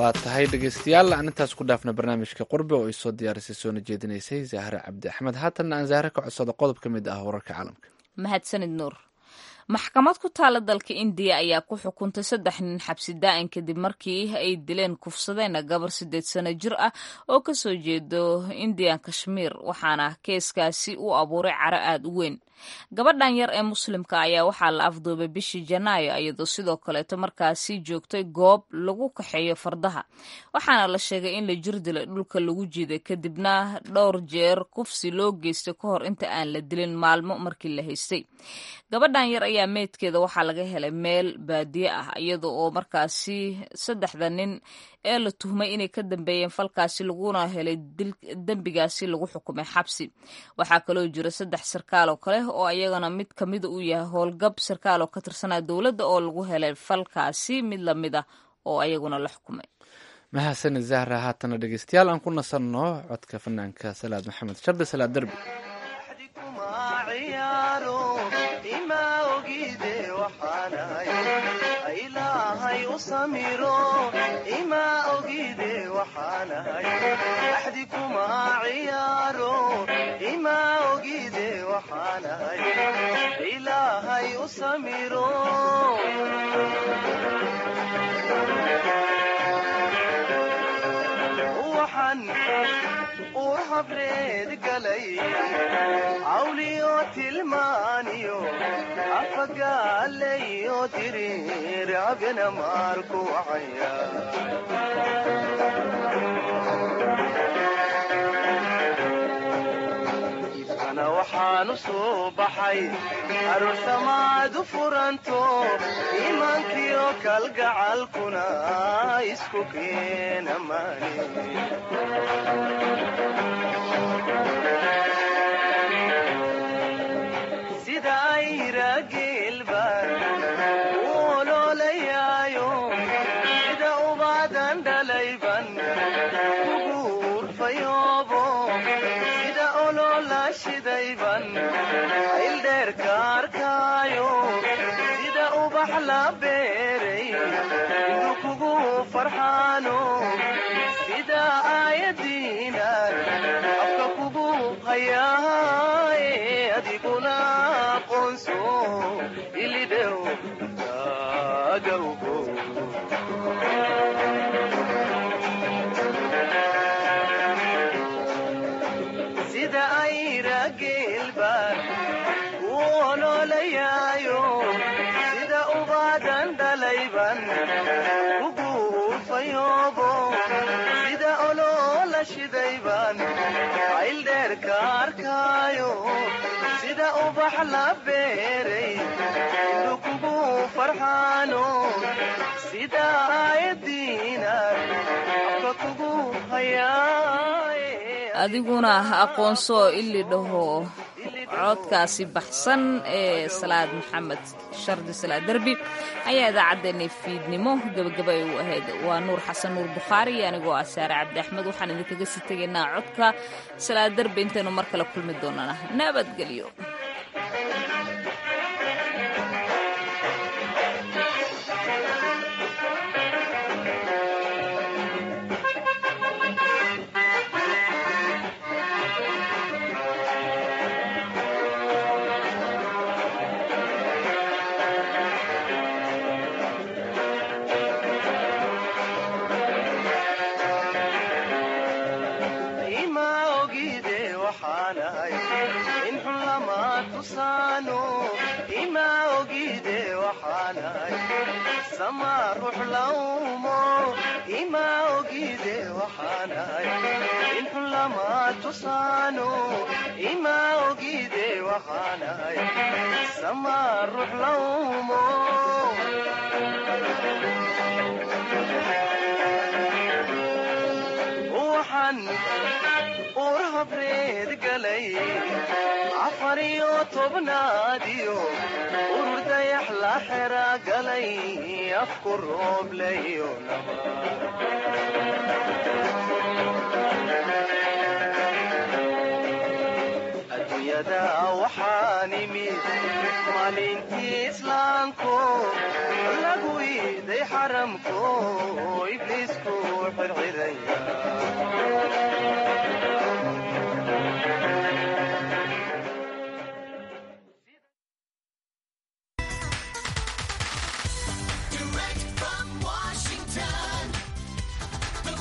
waa tahay dhegeystayaal aan intaas ku dhaafna barnaamijka qurbe oo ay soo diyaarisay soona jeedinaysay zahre cabdi axmed haatanna aan zahre ka codsado qodob ka mid ah wararka caalamka mahadsanid nuur maxkamad ku taala dalka indiya ayaa ku xukuntay saddex nin xabsi daa'in kadib markii ay dileen kufsadeen gabar sideed sano jir ah oo kasoo jeedo indian kashmiir waxaana keeskaasi u abuuray caro aada u weyn gabadhan yar ee muslimka ayaa waxaa la afduubay bishii janaayo iyadoo sidoo kaleeto markaasi joogtay goob lagu kaxeeyo fardaha waxaana la sheegay in la jir dilay dhulka lagu jiiday kadibna dhowr jeer kufsi loo geystay ka hor inta aan la dilin maalmo markii la haystay gabadhan yar ayaa meydkeeda waxaa laga helay meel baadiye ah iyada oo markaasi saddexda nin ee la tuhmay inay ka dambeeyeen falkaasi laguna helay dembigaasi lagu xukumay xabsi waxaa kaloo jira saddex sarkaal oo kale oo ayagana mid kamida uu yahay howlgab sarkaal oo ka tirsanaa dowladda oo lagu helay falkaasi mid lamid ah oo ayaguna la xukumay mahadsanid zahra haatana dhegeystayaal aan ku nasanno codka fanaanka salaad maxamed shardi salaad derbi ilaahay u samiro ima ogide waxaanahay axdi kuma ciyaaro ima ogide waxaanahay ilaahay u samiro waxaan uur habreed galay cawliyo tilmaaniyo afagaalayo diriir abina maarku wacaya ibkana waxaanu soo baxay aroosamaad u furanto iimaankiyo kalgacalkuna isku keena maani sida ayrageelbaan u oloolayaayo sida ubaadan dhalayban ugu urfayoobo sida oloola shidayban ayldheerka arkaayo sida ubax la beeray indu kugu farxaano sida aayadiinan afka kugu hayaaye adiguna aqoonso ilidhow agawgo sida ayrageelbaan u oloolayaayo sida ubaadan dhalayban ugu urfayoobo sida oloola shidayban ayldheerka arkaayo sida ubax la beeray indu kugu farxaano sida aayadiinan afka kugu hayaaye adiguna aqoonso ili dhaho codkaasi baxsan ee salaad maxamed shardi salaad derbi ayaa idaacaddeenay fiidnimo gebagaba ay u ahayd waa nuur xasan nuur bukhaari iyo anigoo ah saare cabdi axmed waxaan idinkaga sii tegaynaa codka salaad derbi intaynu mar kale kulmi doonana nabadgelyo ima ogide waxaanahay in xun lama tusaano ima ogide waxaanahay sama ruux lawmo ima ogide waxaanahay in xun lama tusaano ima ogide waxaanahay sama ruux lawmo waxaan uur habreed galay afar iyo tobnaadiyo urur dayax la xera galay afku rooblayo adduunyada waxaan imid maalintii islaamko lagu iiday xaramko ibliis laysku xirxiraya